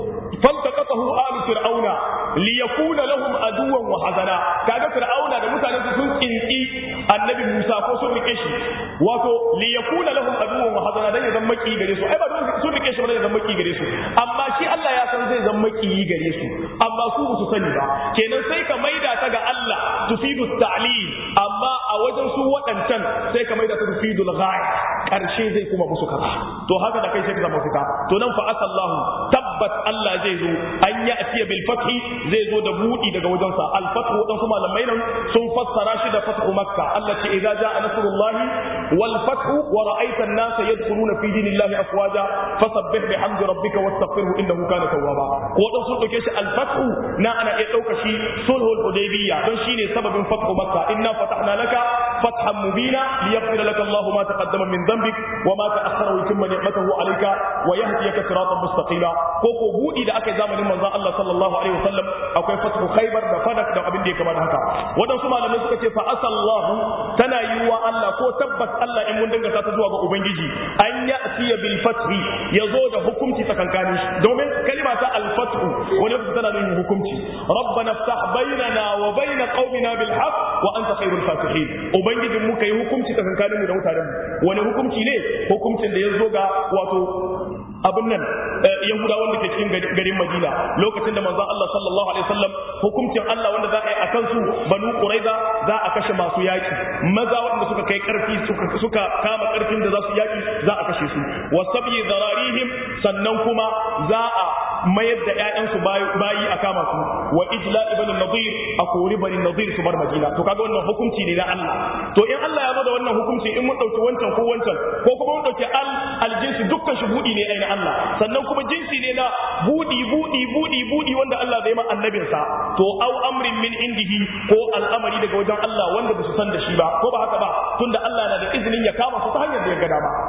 Speaker 1: فالتقطه آل فرعون ليكون لهم عدوا وحزنا kaga fir'auna da mutanen su sun kinki annabi Musa ko sun rike shi wato li yakuna lahum aduwwan wa hazana dan ya zama maki gare su ai ba don sun rike shi ba ya zama maki gare su amma shi Allah ya san zai zama maki gare su amma su ba su sani ba kenan sai ka maida ta ga Allah tufidu ta'lil amma a wajen su waɗancan sai ka maida ta tufidu al-ghaya karshe zai kuma musu kaza to haka da kai sai ka zama fita to nan fa asallahu tabbat Allah zai zo an ya atiya bil fathi zai zo da budi daga wajensa al fathu wadansu malamai nan sun fassara shi da fathu makka Allah ce idza jaa nasrullahi wal fathu wa ra'aita an-nasa yadkhuluna fi dinillahi afwaja fasabbih bihamdi rabbika wastaghfirhu innahu kana tawwaba ko dan sun dauke shi al fathu na ana iya dauka shi sulhul hudaybiyya don shine sababin fathu makka inna fatahna laka fathan mubina liyaghfira laka Allahu ma taqaddama min dhanbik wa ma ta'akhkhara wa yutimma ni'matahu alayka wa yahdiyaka siratan mustaqima ko ko budi da aka yi zamanin manzon Allah sallallahu alaihi wasallam akwai fathu khaybar da fadak da abin da ya kama da haka wadansu malamai suka ce fa asallahu tana yiwa Allah ko tabbas Allah in mun dangata ta zuwa ga ubangiji an ya'tiya bil fathi yazo da hukunci tsakankanin shi domin kalima ta al fathu wani lokaci tana nufin hukunci rabbana ftah bainana wa bain qaumina bil haqq wa anta khairul fatihin ubangijin mu kai hukunci tsakankanin mu da mutanen mu wani hukunci ne hukuncin da yazo ga wato abin nan yahuda wanda ke cikin garin madina lokacin da manzon Allah sallallahu alaihi wasallam hukuncin Allah wanda za a yi a kansu banu quraiza za a kashe masu yaki maza wanda suka kai karfi suka suka kama karfin da za su yaki za a kashe su wasabi zararihim sannan kuma za a mayar da ƴaƴansu bayi a kama su wa ijla ibn nadir a kori bani nadir su bar madina to kaga wannan hukunci ne na Allah to in Allah ya zo da wannan hukunci in mun dauki wancan ko wancan ko kuma mun dauki al aljinsi dukkan shi budi ne ai na Allah sannan kuma jinsi ne na budi budi budi budi wanda Allah zai ma annabinsa to au amrin min indihi ko al'amari daga wajen Allah wanda ba su san da shi ba ko ba haka ba tunda Allah na da izinin ya kama su ta hanyar da ya ga dama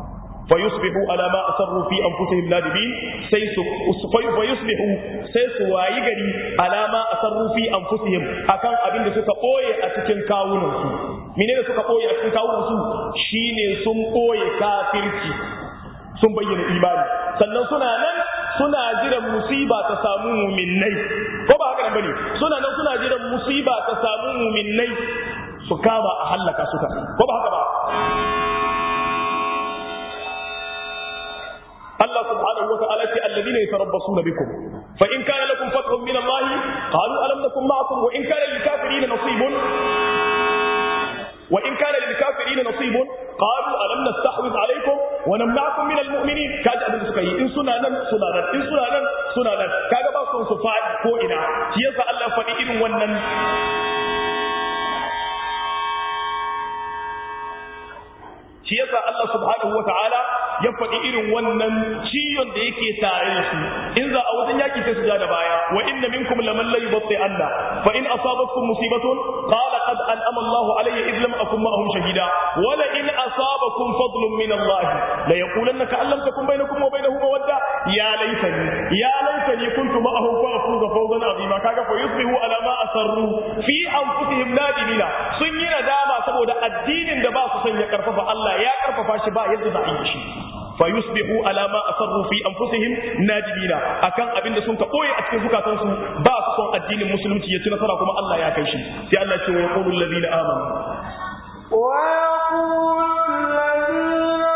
Speaker 1: فيصبحوا على ما أصروا في أنفسهم نادمين فيصبحوا سيسوا ويجري على ما أصروا في أنفسهم أكان أبين سكا أوي أتكن كاونهم menene suka boye a cikin kawunan su shine sun boye kafirci sun bayyana imani sannan suna nan suna jiran musiba ta samu muminnai ko ba haka nan bane suna nan suna jiran musiba ta samu muminnai su kama a hallaka suka ko ba haka ba Allah subhanahu wa ta'ala ce alladhina yatarabbasuna bikum fa in kana lakum fathun min Allah qalu alam nakum ma'akum wa in kana lil kafirin nasibun وإن كان للكافرين نصيب قالوا ألم نستحوذ عليكم ونمنعكم من المؤمنين كاج أبن سكي إن سنانا سنانا إن سنانا سنانا كاج باصون سفاد كوئنا شيئا الله فإن ونن shi yasa Allah subhanahu wa ta'ala ya faɗi irin wannan ciyon da yake tare da su in za a wajen yaki sai su ja da baya wa inna minkum laman la yubti anna fa in asabatkum musibatun qala qad an'ama Allah alayya id lam akun ma'ahum shahida wa la in asabakum fadlun min Allah la yaqulanna ka allam takun bainakum wa bainahum mawadda ya laitani ya laitani kuntu ma'ahum fa afuza fawzan azima kaga fa yusbihu ala ma asarru fi anfusihim nadimina sun yi nadama saboda addinin da ba su son ya karfafa Allah ya karfafa shi ba yadda za a yi shi fa yusbihu ala ma asarru fi anfusihim nadimina akan abin da sun ka boye a cikin zukatansu ba su son addinin musulunci ya ci nasara kuma Allah ya kai shi sai Allah ya ce wa yaqulu alladhina amanu
Speaker 2: wa yaqulu alladhina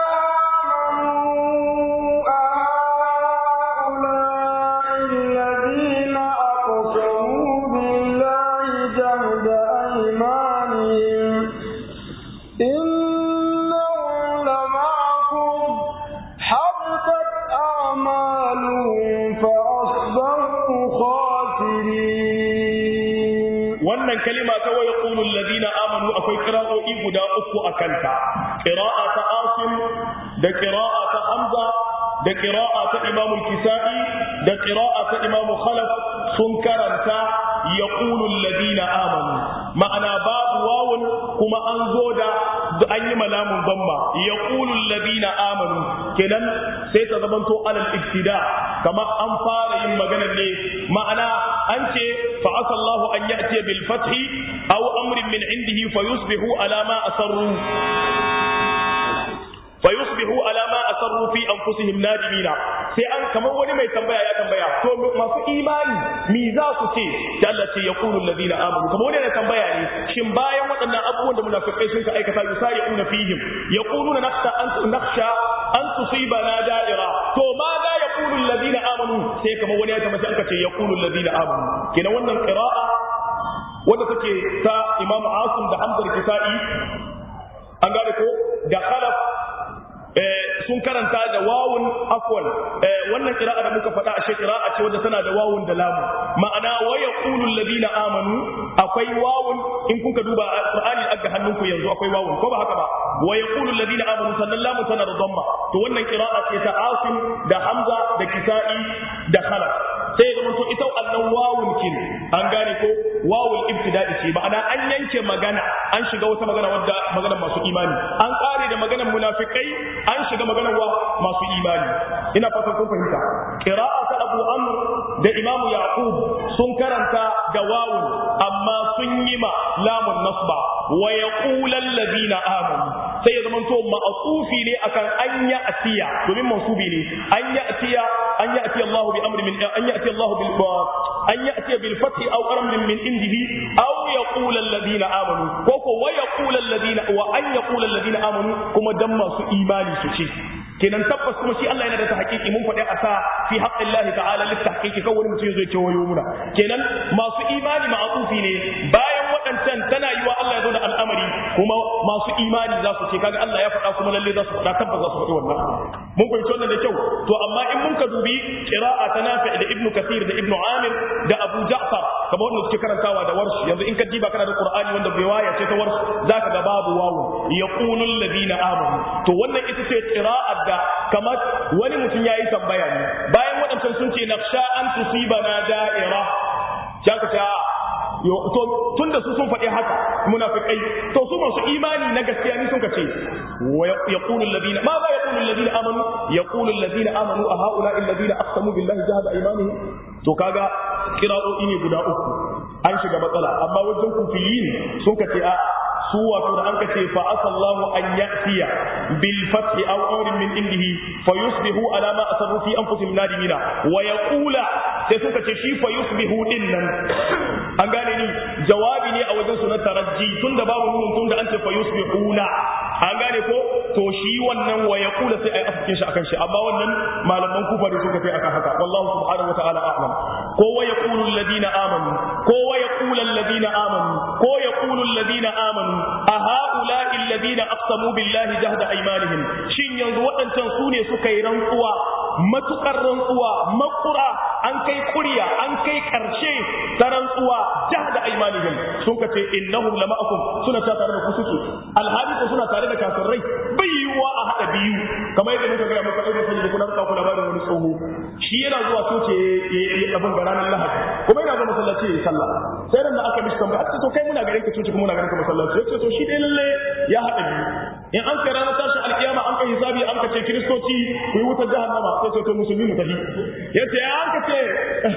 Speaker 1: kalima ta waya qulul ladina amanu akwai qira'o'i guda uku a kanta qira'a ta asim da qira'a ta hamza da qira'a ta imam al-kisai da qira'a ta imam khalaf sun karanta yaqulul ladina amanu ma'ana babu wawun kuma an zo da an yi malamun damma yaqulul ladina amanu kenan sai ta zamanto alal ibtida kamar an fara yin magana ne ma'ana an ce fa asallahu an ya'ti bil fathi aw amrin min indihi fayusbihu ala ma asarru fayusbihu ala ma asarru fi anfusihim nadimina sai an kamar wani mai tambaya ya tambaya to masu imani mi za su ce da Allah ce yaqulu alladhina amanu kamar wani na tambaya ne shin bayan waɗannan abubuwan da munafikai sun ka aikata yusari'una fihim yaquluna nakhsha an nakhsha an tusibana da'ira to ma za yaqulu alladhina amanu sai kamar wani ya tambaya an ka ce yaqulu alladhina amanu kenan wannan qira'a wanda take ta Imam Asim da Hamza al-Kisa'i an gane ko da khalaf sun karanta da wawun afwan wannan kira'a da muka faɗa a shi kira'a ce wadda tana da wawun da lamu ma'ana wa yaqulu alladhina amanu akwai wawun in kuka duba alqur'ani aga hannunku yanzu akwai wawun ko ba haka ba wa yaqulu alladhina amanu sannan lamu tana da dhamma to wannan kira'a ce ta asim da hamza da kisa'i da khalaf sai ya zama to ita annan wawun kin an gane ko wawul ibtida'i ce ma'ana an yanke magana an shiga wata magana wadda maganar masu imani an kare da maganar munafikai an shiga maganar wa masu imani ina fatan kun fahimta qira'a ta Abu Amr da Imam Yaqub sun karanta da wawun amma sun yi ma lamun nasba wa yaqulu alladhina amanu sai ya zama to ma'asufi ne akan an ya atiya domin mansubi ne an ya atiya an ya atiya Allah bi amri min an ya atiya Allah bil an ya atiya bil fath aw amrin min indihi aw yaqulu alladhina amanu ko ko wa yaqulu alladhina wa an yaqulu alladhina amanu kuma dan masu imani su ce kenan tabbas kuma shi Allah yana da ta haƙiƙi mun faɗi a sa fi haƙƙin Allah ta'ala lit tahqiqi kan wani mutum zai kewayo muna kenan masu imani ma'atufi ne bayan waɗancan tana yi wa Allah ya zo da al'amari kuma masu imani za su ce kaga Allah ya faɗa kuma lalle za su faɗa tabbas za su faɗi wannan mun fahimci wannan da kyau to amma in mun ka dubi qira'a ta Nafi da Ibn Kathir da Ibn Amir da Abu Ja'far kamar wanda suke karantawa da warshi yanzu in ka diba kana da Qur'ani wanda riwaya ce ta warshi zaka ga babu wawu yaqulu alladhina amanu to wannan ita ce qira'ar da kamar wani mutum yayi tambaya ne bayan waɗancan sun ce naqsha an tusibana da'ira jaka ta to tun da su sun faɗi haka munafikai to su masu imani na gaskiya ni sun ka ce wa yaqulu alladhina ma za yaqulu alladhina amanu yaqulu alladhina amanu a haula alladhina aqsamu billahi jahada aymanihim to kaga kira'o'i ne guda uku an shiga matsala amma wajen kufiyin sun ka ce a su wato da an kace fa asallahu an ya'tiya bil fathi aw amrin min indihi fa yusbihu ala ma asarru fi anfusihim nadimina wa yaqula sai suka ce shi fa yusbihu din nan an gane ni jawabi ne a wajen su na tarajji tunda babu nunun tunda an ce fa yusbihuna an gane ko to shi wannan wa yaqula sai ai afkin shi akan shi amma wannan malaman kufa da suka kai akan haka wallahu subhanahu wa ta'ala a'lam ko wa yaqulu alladhina amanu ko wa yaqulu alladhina amanu ko yaqulu alladhina amanu a ha'ula'i alladhina aqsamu billahi jahda aymanihim shin yanzu waɗancan su ne suka yi rantsuwa matukar rantsuwa makura an kai kuriya an kai karshe ta rantsuwa jahda aymanihim sun ka ce innahum lama'akum suna ta tare da ku suke alhali ko suna tare da kafirai bai yiwuwa a hada biyu kamar yadda muka ga muka aika sani da kuna ka labarin wani tsoho shi yana zuwa coci ya abin ga ranar lahadi kuma yana zuwa masallaci ya yi sallah sai ran da aka mishi tambaya a to kai muna ganin ka coci kuma muna ganin ka masallaci ya ce to shi dai lalle ya haɗa biyu in an kai ranar tashin alkiyama an kai hisabi an ka ce kiristoci ku yi wutar jahannama sai ce to musulmi mu tafi ya ce an ka ce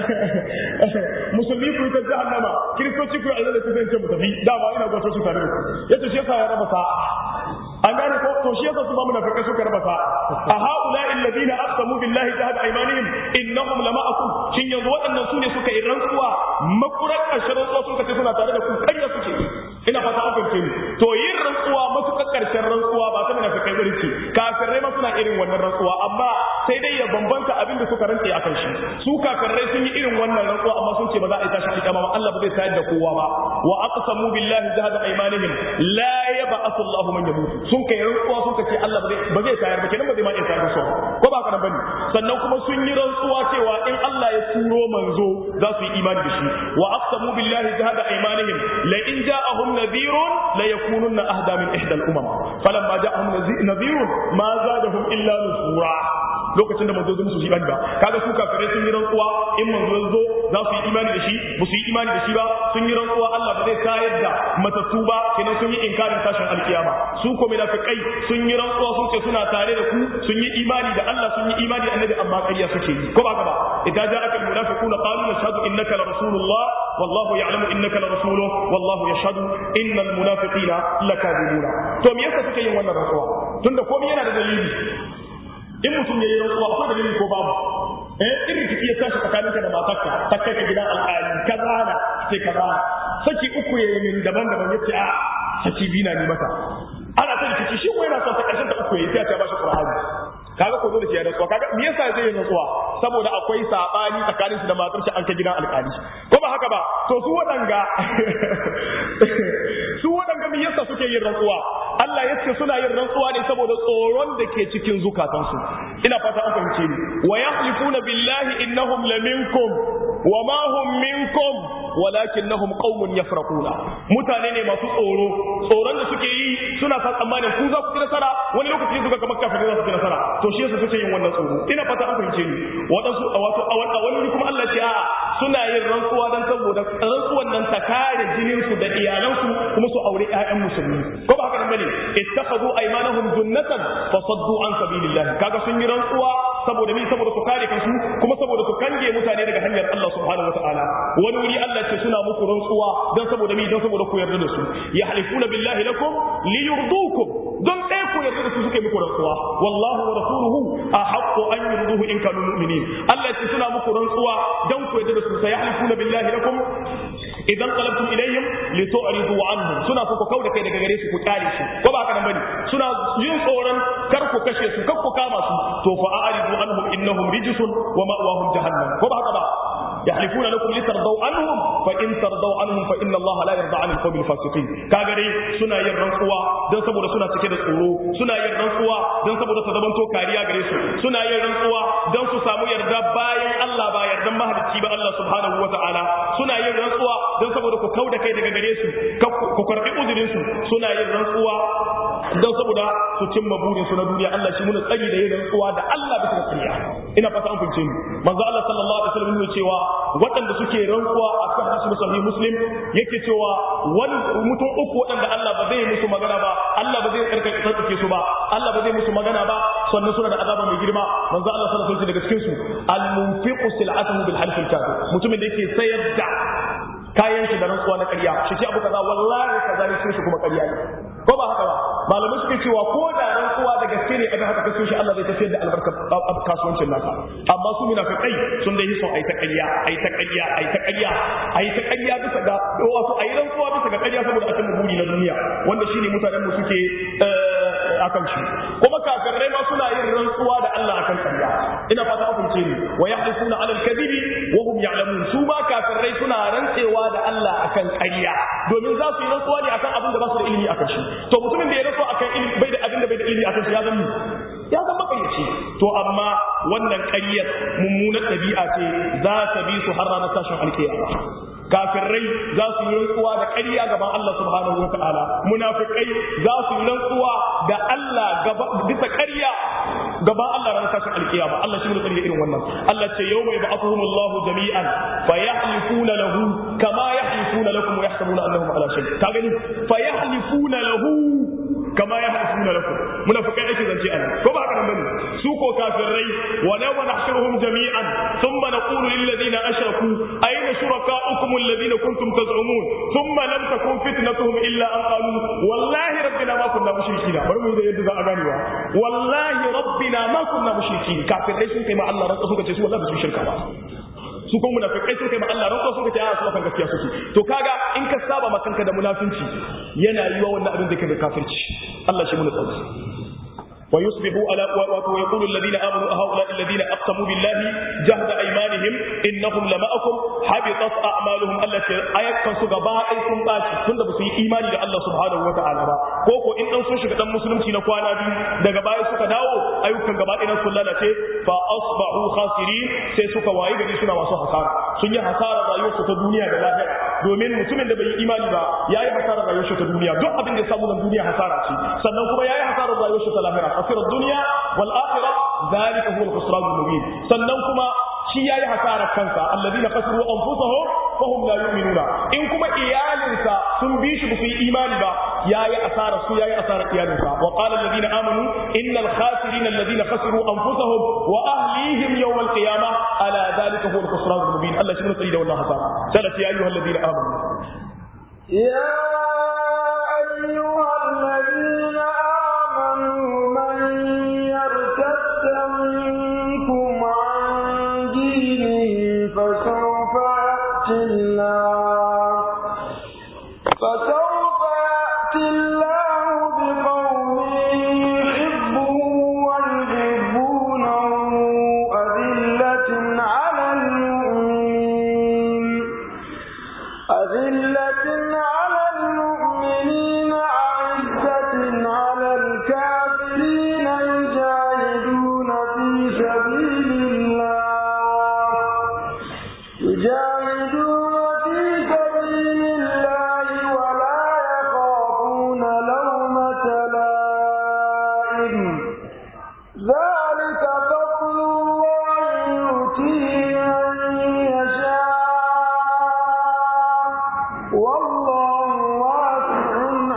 Speaker 1: musulmi ku yi wutar jahannama kiristoci ku yi aljanna ku zai ce mu tafi dama ina zuwa coci tare da ku ya ce shi yasa ya raba sa'a an gane ko to shi yasa su ma munafikai suka raba sa a haula alladhina aqsamu billahi jahada aymanihim innahum lama'akum shin yanzu waɗannan su ne suka yi rantsuwa makurar ƙarshen rantsuwa suka ce suna tare da ku ƙarya suke ina fata an fahimce ni to yin rantsuwa matukar ƙarshen rantsuwa ba ta munafikai bane ce kafirai ma suna irin wannan rantsuwa amma sai dai ya bambanta abin da suka rantse akan shi su kafirai sun yi irin wannan rantsuwa amma sun ce ba za a yi tashi alƙiyama ba Allah ba zai tayar da kowa ba wa aqsamu billahi jahada aymanihim la yab'athu Allahu man yamut sun kai rantsuwa sun ce Allah ba zai tayar ba kenan ba zai ma iya tayar da su ko ba kana bane sannan kuma sun yi rantsuwa cewa in Allah ya turo manzo za su yi imani da shi wa aqsamu billahi jahada aymanihim la in ja'ahum nadhirun la yakununna ahda min ihda al-umam falamma ja'ahum nadhirun ma zadahum illa nufura lokacin da manzo zo musu imani ba kaga su kafirai sun yi rantsuwa in manzo ya zo za su yi imani da shi ba su yi imani da shi ba sun yi rantsuwa Allah ba zai tayar da matattu ba kenan sun yi inkarin tashin alkiyama su ko munafiqai sun yi rantsuwa sun ce suna tare da ku sun yi imani da Allah sun yi imani da annabi amma ƙarya suke yi ko ba ka ba idan ja'aka almunafiquna qalu nashhadu innaka la rasulullah wallahu ya'lamu innaka la rasuluhu wallahu yashhadu innal munafiqina lakadibuna to me yasa suke yin wannan rantsuwa tunda komai yana da dalili in mutum ya yi rantsuwa akwai dalili ko babu eh in rikici ya tashi tsakaninka da matarka ta kai ka gidan alƙali kaza na sai kaza saki uku ya yi min daban-daban ya ce a saki biyu na ni mata ana ta rikici shi ko yana son ta ƙarshen ta uku ya yi sai ta bashi qur'ani kaga ko dole sai ya rantsuwa kaga me yasa zai yi rantsuwa saboda akwai sabani tsakanin su da matar shi an ka gidan alƙali ko ba haka ba to su waɗanga su waɗanga me yasa suke yin rantsuwa Allah ya ce suna yin rantsuwa ne saboda tsoron da ke cikin zukatansu ina fata an fahimce ni wa yahlifuna billahi innahum laminkum wa ma hum minkum walakinnahum qaumun yafraquna mutane ne masu tsoro tsoron da suke yi suna sa tsammanin ku za ku ci nasara wani lokaci suka kamar kafin za su ci nasara to shi yasa suke yin wannan tsoro ina fata an fahimce ni wadansu a wato a wani kuma Allah ce a suna yin rantsuwa dan saboda rantsuwan nan ta kare jinin su da iyalansu kuma su aure ƴaƴan musulmi ko ba haka nan bane ittakhadhu aymanahum junnatan fasaddu an sabilillah kaga sun yi rantsuwa saboda mi saboda su kare kansu kuma saboda su kange mutane daga hanyar Allah subhanahu wataala wani wuri Allah ce suna muku rantsuwa dan saboda mi dan saboda ku yarda da su yahlifuna billahi lakum liyurdukum don ɗaya ku yarda da su suke muku rantsuwa wallahu wa rasuluhu ahaqqu an yurduhu in kanu mu'minin Allah ce suna muku rantsuwa dan ku yarda da su sai yahlifuna billahi lakum idan qalabtum ilayhim litu'ridu anhum suna so ku kauda kai daga gare su ku kare su ko ba haka nan bane suna yin tsoron kar ku kashe su kar ku kama su to fa a'ridu anhum innahum rijsun wa ma'wahum jahannam ko ba haka ba يحلفون لكم لترضوا عنهم فإن ترضوا عنهم فإن الله لا يرضى عن القوم الفاسقين كاغري سنا yin rantsuwa dan saboda suna cike da tsoro suna yin rantsuwa dan saboda su zamanto kariya gare su suna yin rantsuwa dan su samu yarda bayan Allah ba yardan mahalicci ba Allah subhanahu wataala suna yin rantsuwa dan saboda ku kauda kai daga gare su ku karbi uzurin su suna yin rantsuwa dan saboda su cimma burin su na duniya Allah shi muna tsari da yin rantsuwa da Allah bisa kariya ina fata an fince ni manzo Allah sallallahu alaihi wasallam ne cewa waɗanda suke rantsuwa a kan hadisi sahih muslim yake cewa wani mutum uku waɗanda Allah ba zai musu magana ba Allah ba zai karkace su ba Allah ba zai musu magana ba sannan suna da azaba mai girma manzo Allah sallallahu alaihi wasallam daga cikin su al munfiqu sil'atuhu bil half al kafir mutumin da yake sayar da kayan shi da rantsuwa na ƙarya shi ce abu kaza wallahi kaza ne shi kuma ƙarya ne ko ba haka ba malamai suke cewa ko da rantsuwa da gaske ne abin haka kaso shi Allah zai tafiyar da albarkar kasuwancin nasa amma su munafiqai sun dai son ai ta ƙarya ai ta ƙarya ai ta ƙarya ai ta ƙarya bisa ga wato ai rantsuwa bisa ga ƙarya saboda a cimma buri na duniya wanda shine mutanen mu suke akan shi kuma kafirai ma suna yin rantsuwa da Allah akan ƙarya ina fata ku ce ni wa yahlifuna ala al-kadhibi wa hum ya'lamun su ma kafirai suna rantsewa da Allah akan ƙarya domin za su yi rantsuwa ne akan abin da ba su da ilimi akan shi to mutumin da ya rantsuwa akan ilimi bai da abin da bai da ilimi akan shi ya zama ya zama ƙaryaci to amma wannan ƙaryar mummunar ɗabi'a ce za ta bi su har ranar tashin alƙiyama kafirai za su yi rantsuwa da ƙarya gaban Allah subhanahu wa ta'ala munafikai za su yi rantsuwa da Allah bisa ƙarya gaban Allah ranar tashin alkiyama Allah shi ne ƙarya irin wannan Allah ce yau mai ba'athuhum Allah jami'an fa yahlifuna lahu kama yahlifuna lakum wa yahsabuna annahum ala shay ka gani fa yahlifuna lahu kama yahlifuna lakum munafikai ake zance anan ko ba haka nan bane su ko kafirai wa law nahshuruhum jami'an thumma naqulu lil ladina ashraku ayna shurakaukum الذين كنتم تزعمون ثم لم تكن فتنتهم الا ان قالوا والله ربنا ما كنا مشركين bari mu da yadda za a ganewa wallahi rabbina ma kunna mushrikin kafirai sun kai ma Allah rantsa suka ce su wallahi ba su shirka ba su kuma munafikai sun kai ma Allah rantsa suka ce a su kan gaskiya suke to kaga in ka saba ma kanka da munafinci yana yiwa wannan abin da kai da kafirci Allah shi mun tsauki ويصبحوا على ويقول الذين امنوا هؤلاء الذين اقسموا بالله جهد ايمانهم انهم لماكم حبطت اعمالهم التي ايكن su gaba ɗaya sun baci tunda ba su yi imani da Allah subhanahu wa ta'ala ba ko ko in dan sun shiga dan musulunci na kwana biyu daga baya suka dawo ayyukan gaba ɗaya sun lalace fa asbahu khasirin sai suka wayi gari suna masu hasara sun yi hasara rayuwarsu ta duniya da lahira domin mutumin da bai yi imani ba yayi hasara rayuwarsa ta duniya duk abin da ya samu nan duniya hasara ce sannan kuma yayi hasara rayuwarsa ta lahira خسر الدنيا والآخرة ذلك هو الخسران المبين sannan kuma shi yayi hasarar kansa alladina khasiru anfusahum fahum la yu'minuna in kuma iyalinsa sun bi shi su yi imani ba yayi asarar su yayi asarar iyalinsa wa qala alladina amanu innal khasirina alladina khasiru anfusahum wa ahlihim yawm alqiyamah ala dhalika huwa alkhusran almubin Allah shi ne tsari da wannan hasara sai ya ayyuhal ladina amanu
Speaker 2: ya ayyuhal ladina فسوف يأتي الله فسوف يأتي الله بقوم يحبه ويحبونه أذلة على المؤمنين أذلة على المؤمنين أعزة على الكافرين يجاهدون في سبيل الله يجاهدون في سبيل الله ولا يخافون لومة لائم ذلك فضل الله يؤتيه من يشاء والله واسع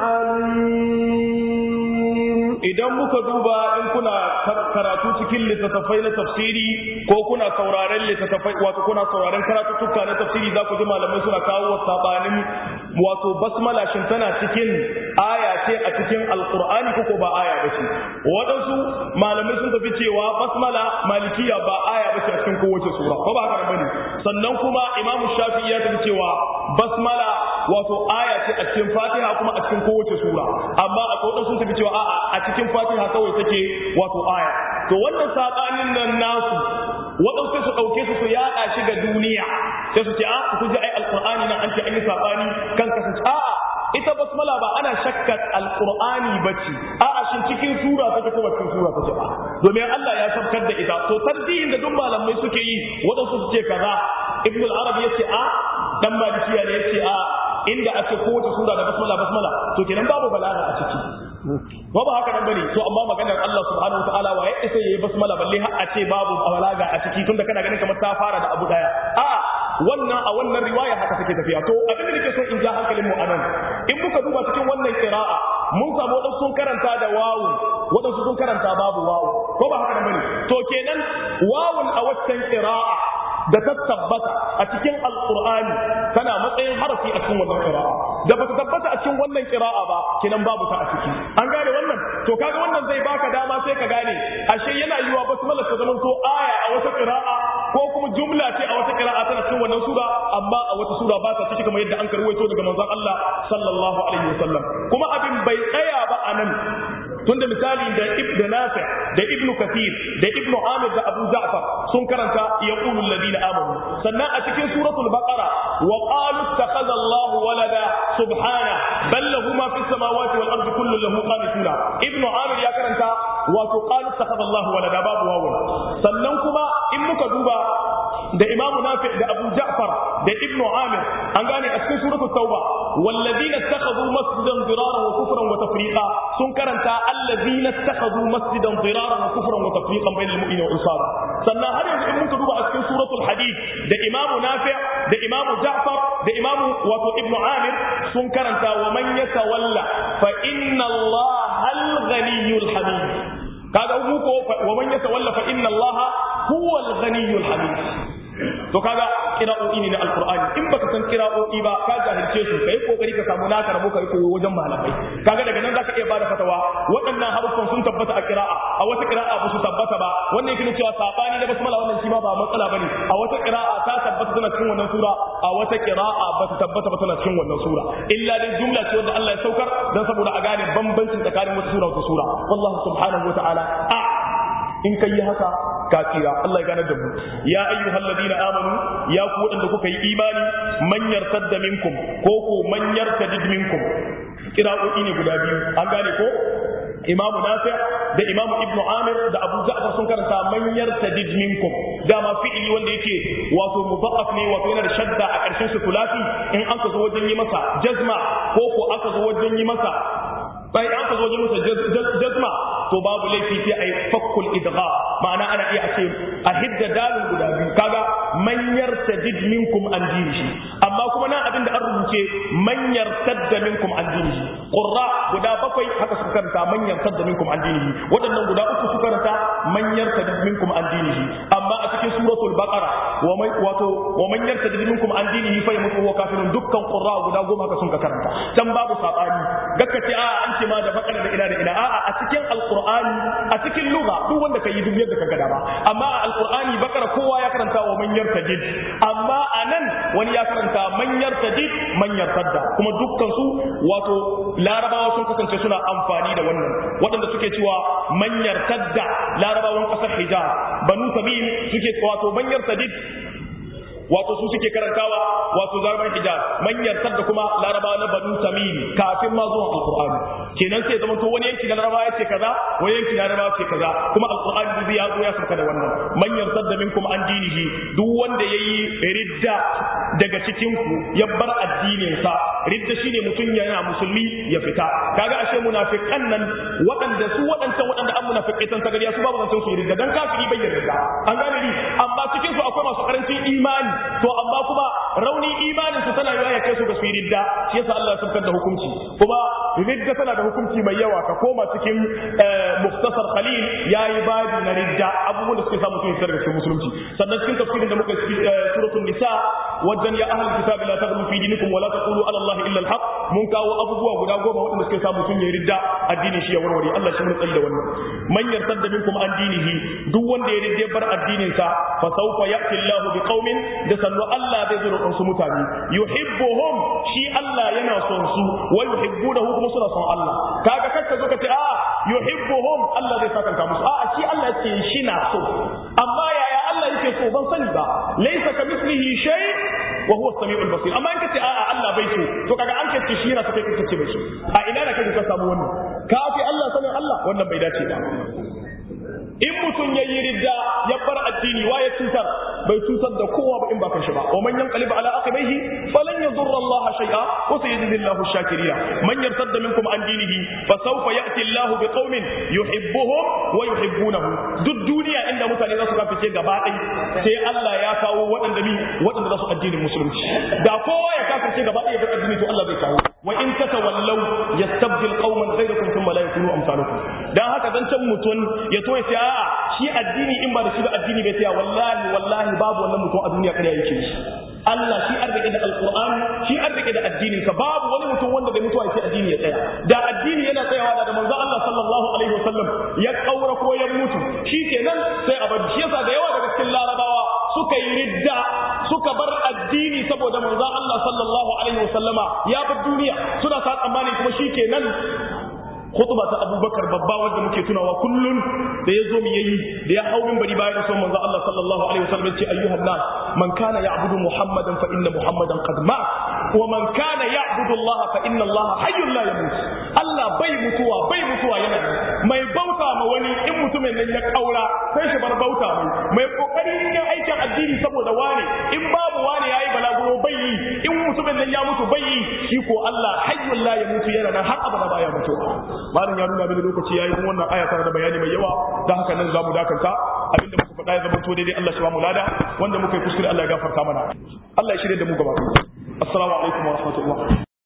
Speaker 2: عليم
Speaker 1: idan muka duba in kuna karatu cikin littattafai na tafsiri ko kuna sauraren littattafai wato kuna sauraren karatuttuka na tafsiri za ku ji malamai suna kawo sabanin wato basmala shin tana cikin aya ce a cikin alqur'ani ko ba aya ba ce waɗansu malamai sun tafi cewa basmala malikiya ba aya ba ce a cikin kowace sura ko ba haka bane sannan kuma imamu shafi'i ya tafi cewa basmala wato aya ce a cikin fatiha kuma a cikin kowace sura amma a kowace sun tafi cewa a'a a cikin fatiha kawai take wato aya to wannan sabanin nan nasu waɗansu sai su ɗauke su su yaɗa shi ga duniya sai su ce a ku ji ai alqur'ani nan an ce an yi sabani kan kasance a'a ita basmala ba ana shakkar alqur'ani bace a'a shin cikin sura take ko ba cikin sura take ba domin Allah ya sabkar da ita to tarjihin da duk malamai suke yi waɗansu su ce kaza ibn al-arab yace a dan malikiya ne yace a inda ake kowace sura da basmala basmala to kenan babu balaga a ciki ba ba haka nan bane to amma maganar Allah subhanahu wataala wa ya isa yayi basmala balle har a ce babu balaga a ciki tunda kana ganin kamar ta fara da abu daya a wannan a wannan riwaya haka take tafiya to abin da nake so in ja hankalin mu anan in muka duba cikin wannan qira'a mun samu wadansu sun karanta da wawu wadansu sun karanta babu wawu ko ba haka nan bane to kenan wawun a waccan qira'a da ta tabbata a cikin alqur'ani tana matsayin harafi a cikin wannan qira'a da bata tabbata a cikin wannan qira'a ba kenan babu ta a ciki an gane wannan to kaga wannan zai baka dama sai ka gane ashe yana yiwa basmala ta zama to aya a wata qira'a ko kuma jumla ce a wata qira'a tana cikin wannan sura amma a wata sura ba ta ciki kamar yadda an karwaito daga manzon Allah sallallahu alaihi wasallam kuma abin bai tsaya ba anan tunda misali da ibnu nafi da ibnu kathir da ibnu amir da abu ja'far sun karanta yaqulu alladhina amanu sannan a cikin suratul baqara wa qalu ittakhadha Allahu walada subhana bal lahu ma fis samawati wal ardi kullu lahu qanituna ibnu amir ya karanta wato qalu ittakhadha Allahu walada babu wawu sannan kuma in muka duba da imamu nafi da abu ja'far da ibnu amir an gane a cikin suratul tauba والذين اتخذوا مسجدا ضرارا وكفرا وتفريقا sun karanta الذين اتخذوا مسجدا ضرارا وكفرا وتفريقا بين المؤمنين والانصار sannan har yanzu in muka duba a cikin suratul hadid da imamu nafi da imamu ja'far da imamu wato ibnu amir sun karanta wa man yatawalla fa inna allaha al-ghaniyyul hamid kaga mu ko wa man yatawalla fa inna allaha huwa al-ghaniyyul hamid to kaga kira'o'i ne na alqur'ani in baka san kira'o'i ba ka jahilce su kai kokari ka samu naka rabo kai koyo wajen malamai kaga daga nan zaka iya bada fatawa waɗannan haruffan sun tabbata a kira'a a wata kira'a ba su tabbata ba wannan yake cewa sabani na basmala wannan shi ma ba matsala bane a wata kira'a ta tabbata tana cikin wannan sura a wata kira'a ba ta tabbata ba tana cikin wannan sura illa dai jumla ce wanda Allah ya saukar dan saboda a gane bambancin tsakanin wata sura da wata sura wallahu subhanahu wa ta'ala a in kai haka kafira Allah ya gane da mu ya ayyuhal ladina amanu ya ku wadanda kuka yi imani man yartadda minkum ko ko man yartadid minkum kira'o'i ne guda biyu an gane ko imamu nafi da imamu ibnu amir da abu ja'far sun karanta man yartadid minkum dama fi'ili wanda yake wato mudha'af ne wato yana da shadda a ƙarshen su kulafi in an ka zo wajen yi masa jazma ko ko aka zo wajen yi masa bai an ka zo wajen masa jazma to babu laifi sai a yi fakkul idgha ma'ana ana iya ce a hidda dalil guda biyu kaga man yartadid minkum an dinihi amma kuma nan abin da an rubuce man yartadda minkum an dinihi qurra guda bakwai haka suka karanta man yartadda minkum an dinihi waɗannan guda uku suka karanta man yartadid minkum an dinihi amma a cikin suratul baqara wa man wato wa man yartadid minkum an dinihi fa yamutu wa kafirun dukkan qurra guda goma haka sun ka karanta can babu sabani gakka ce a an ce ma da bakara da ina da ina a'a a cikin alqur'ani a cikin lugha duk wanda kai duk yadda ka gada ba amma a alqur'ani bakara kowa ya karanta wa man yartadid amma anan wani ya karanta man yartadid man yartadda kuma dukkan su wato larabawa sun kasance suna amfani da wannan waɗanda suke cewa man yartadda larabawan ƙasar hijaz banu tamim suke wato man yartadid wato su suke karantawa wato zarban hijaz manyan da kuma larabawa na banu tamim kafin ma zuwa alqur'ani kenan sai zama to wani yanki na larabawa ya ce kaza wani yanki na larabawa ce kaza kuma alqur'ani zai ya zo ya sauka da wannan manyan da minkum an dinihi duk wanda yayi ridda daga cikin ku ya bar addinin sa ridda shine mutum yana musulmi ya fita kaga ashe munafiqan nan waɗanda su waɗancan waɗanda an munafiqaitan sagariya su babu zancen su ridda dan kafiri bai yarda an gane ni amma cikin su akwai masu karancin imani to amma kuma rauni imanin su tana yawa ya kai su ga su ridda shi yasa Allah ya saukar da hukunci kuma ridda tana da hukunci mai yawa ka koma cikin muktasar khalil yayi babi na ridda abubuwan da suke sa mutum ya daga cikin musulunci sannan cikin tafsirin da muka yi suratul nisa wajen ya ahlul kitabi la taghlu fi dinikum wa la taqulu ala allahi illa alhaq mun kawo abubuwa guda goma waɗanda suke sa mutum ya ridda addinin shi ya warware Allah shi mun tsari da wannan man yartadda minkum an dinihi duk wanda ya ridda bar addinin sa fa sawfa ya'ti Allahu bi qaumin da sannu Allah zai zo da su mutane yuhibbuhum shi Allah yana son su wa yuhibbunahu kuma suna son Allah kaga kakka zo ka ce a yuhibbuhum Allah zai saka ka musu a shi Allah yake shi na so amma yaya Allah yake so ban sani ba laysa kamithlihi shay wa huwa as-sami'ul basir amma in kace a a Allah bai so to kaga an kace shi yana so kai kace bai so a ina da kai ka samu wannan kafi Allah sanin Allah wannan bai dace ba in mutum ya yi ridda ya bar addini wa ya cutar bai cutar da kowa ba in ba kan shi ba wa man yanqalib ala aqibaihi falan yadurra Allah shay'a wa sayajzi Allahu shakiriya man yartadda minkum an dinihi fa sawfa ya'ti Allahu biqaumin yuhibbuhum wa yuhibbunahu duk duniya inda mutane za su kafice gaba ɗaya sai Allah ya kawo waɗanda ni waɗanda za su addinin musulunci da kowa ya kafirce gaba ɗaya bar addini to Allah zai kawo wa in tatawallaw yastabdil qauman ghayrakum thumma la yakunu amsalukum dan haka dan can mutun ya to ya a'a shi addini in ba da shi ba addini bai tsaya wallahi wallahi babu wannan mutum a duniya kare yake shi Allah shi arziki da alqur'ani shi arziki da addinin ka babu wani mutum wanda bai mutuwa yake addini ya tsaya da addini yana tsayawa da manzo Allah sallallahu alaihi wasallam ya kaura ko ya mutu shikenan sai a bar shi yasa da yawa daga cikin larabawa suka yi ridda suka bar addini saboda manzo Allah sallallahu alaihi wasallama ya bar duniya suna sa tsammani kuma shikenan khutba ta Abubakar babba wanda muke tunawa kullun da ya zo mu yayi da ya hau minbari bayan da manzo Allah sallallahu alaihi wasallam ce ayyuhan nas man kana ya'budu muhammadan fa inna muhammadan qad mat wa man kana ya'budu Allah fa inna Allah hayyun la yamut Allah bai mutuwa bai mutuwa yana mai bauta ma wani in mutumin nan ya kaura sai shi bar bauta mai mai kokari cikin aikin addini saboda wani in babu wani yayi balaguro bai yi in mutumin nan ya mutu bai yi shi ko Allah hayyun la yamut yana nan har abada baya mutuwa malam ya nuna mini lokaci yayi kuma wannan aya tana da bayani mai yawa dan haka nan zamu dakanta abinda muka faɗa ya zama to daidai Allah shi ba mu lada wanda muka yi kuskure Allah ya gafarta mana Allah ya shirye da mu gaba assalamu alaikum wa rahmatullah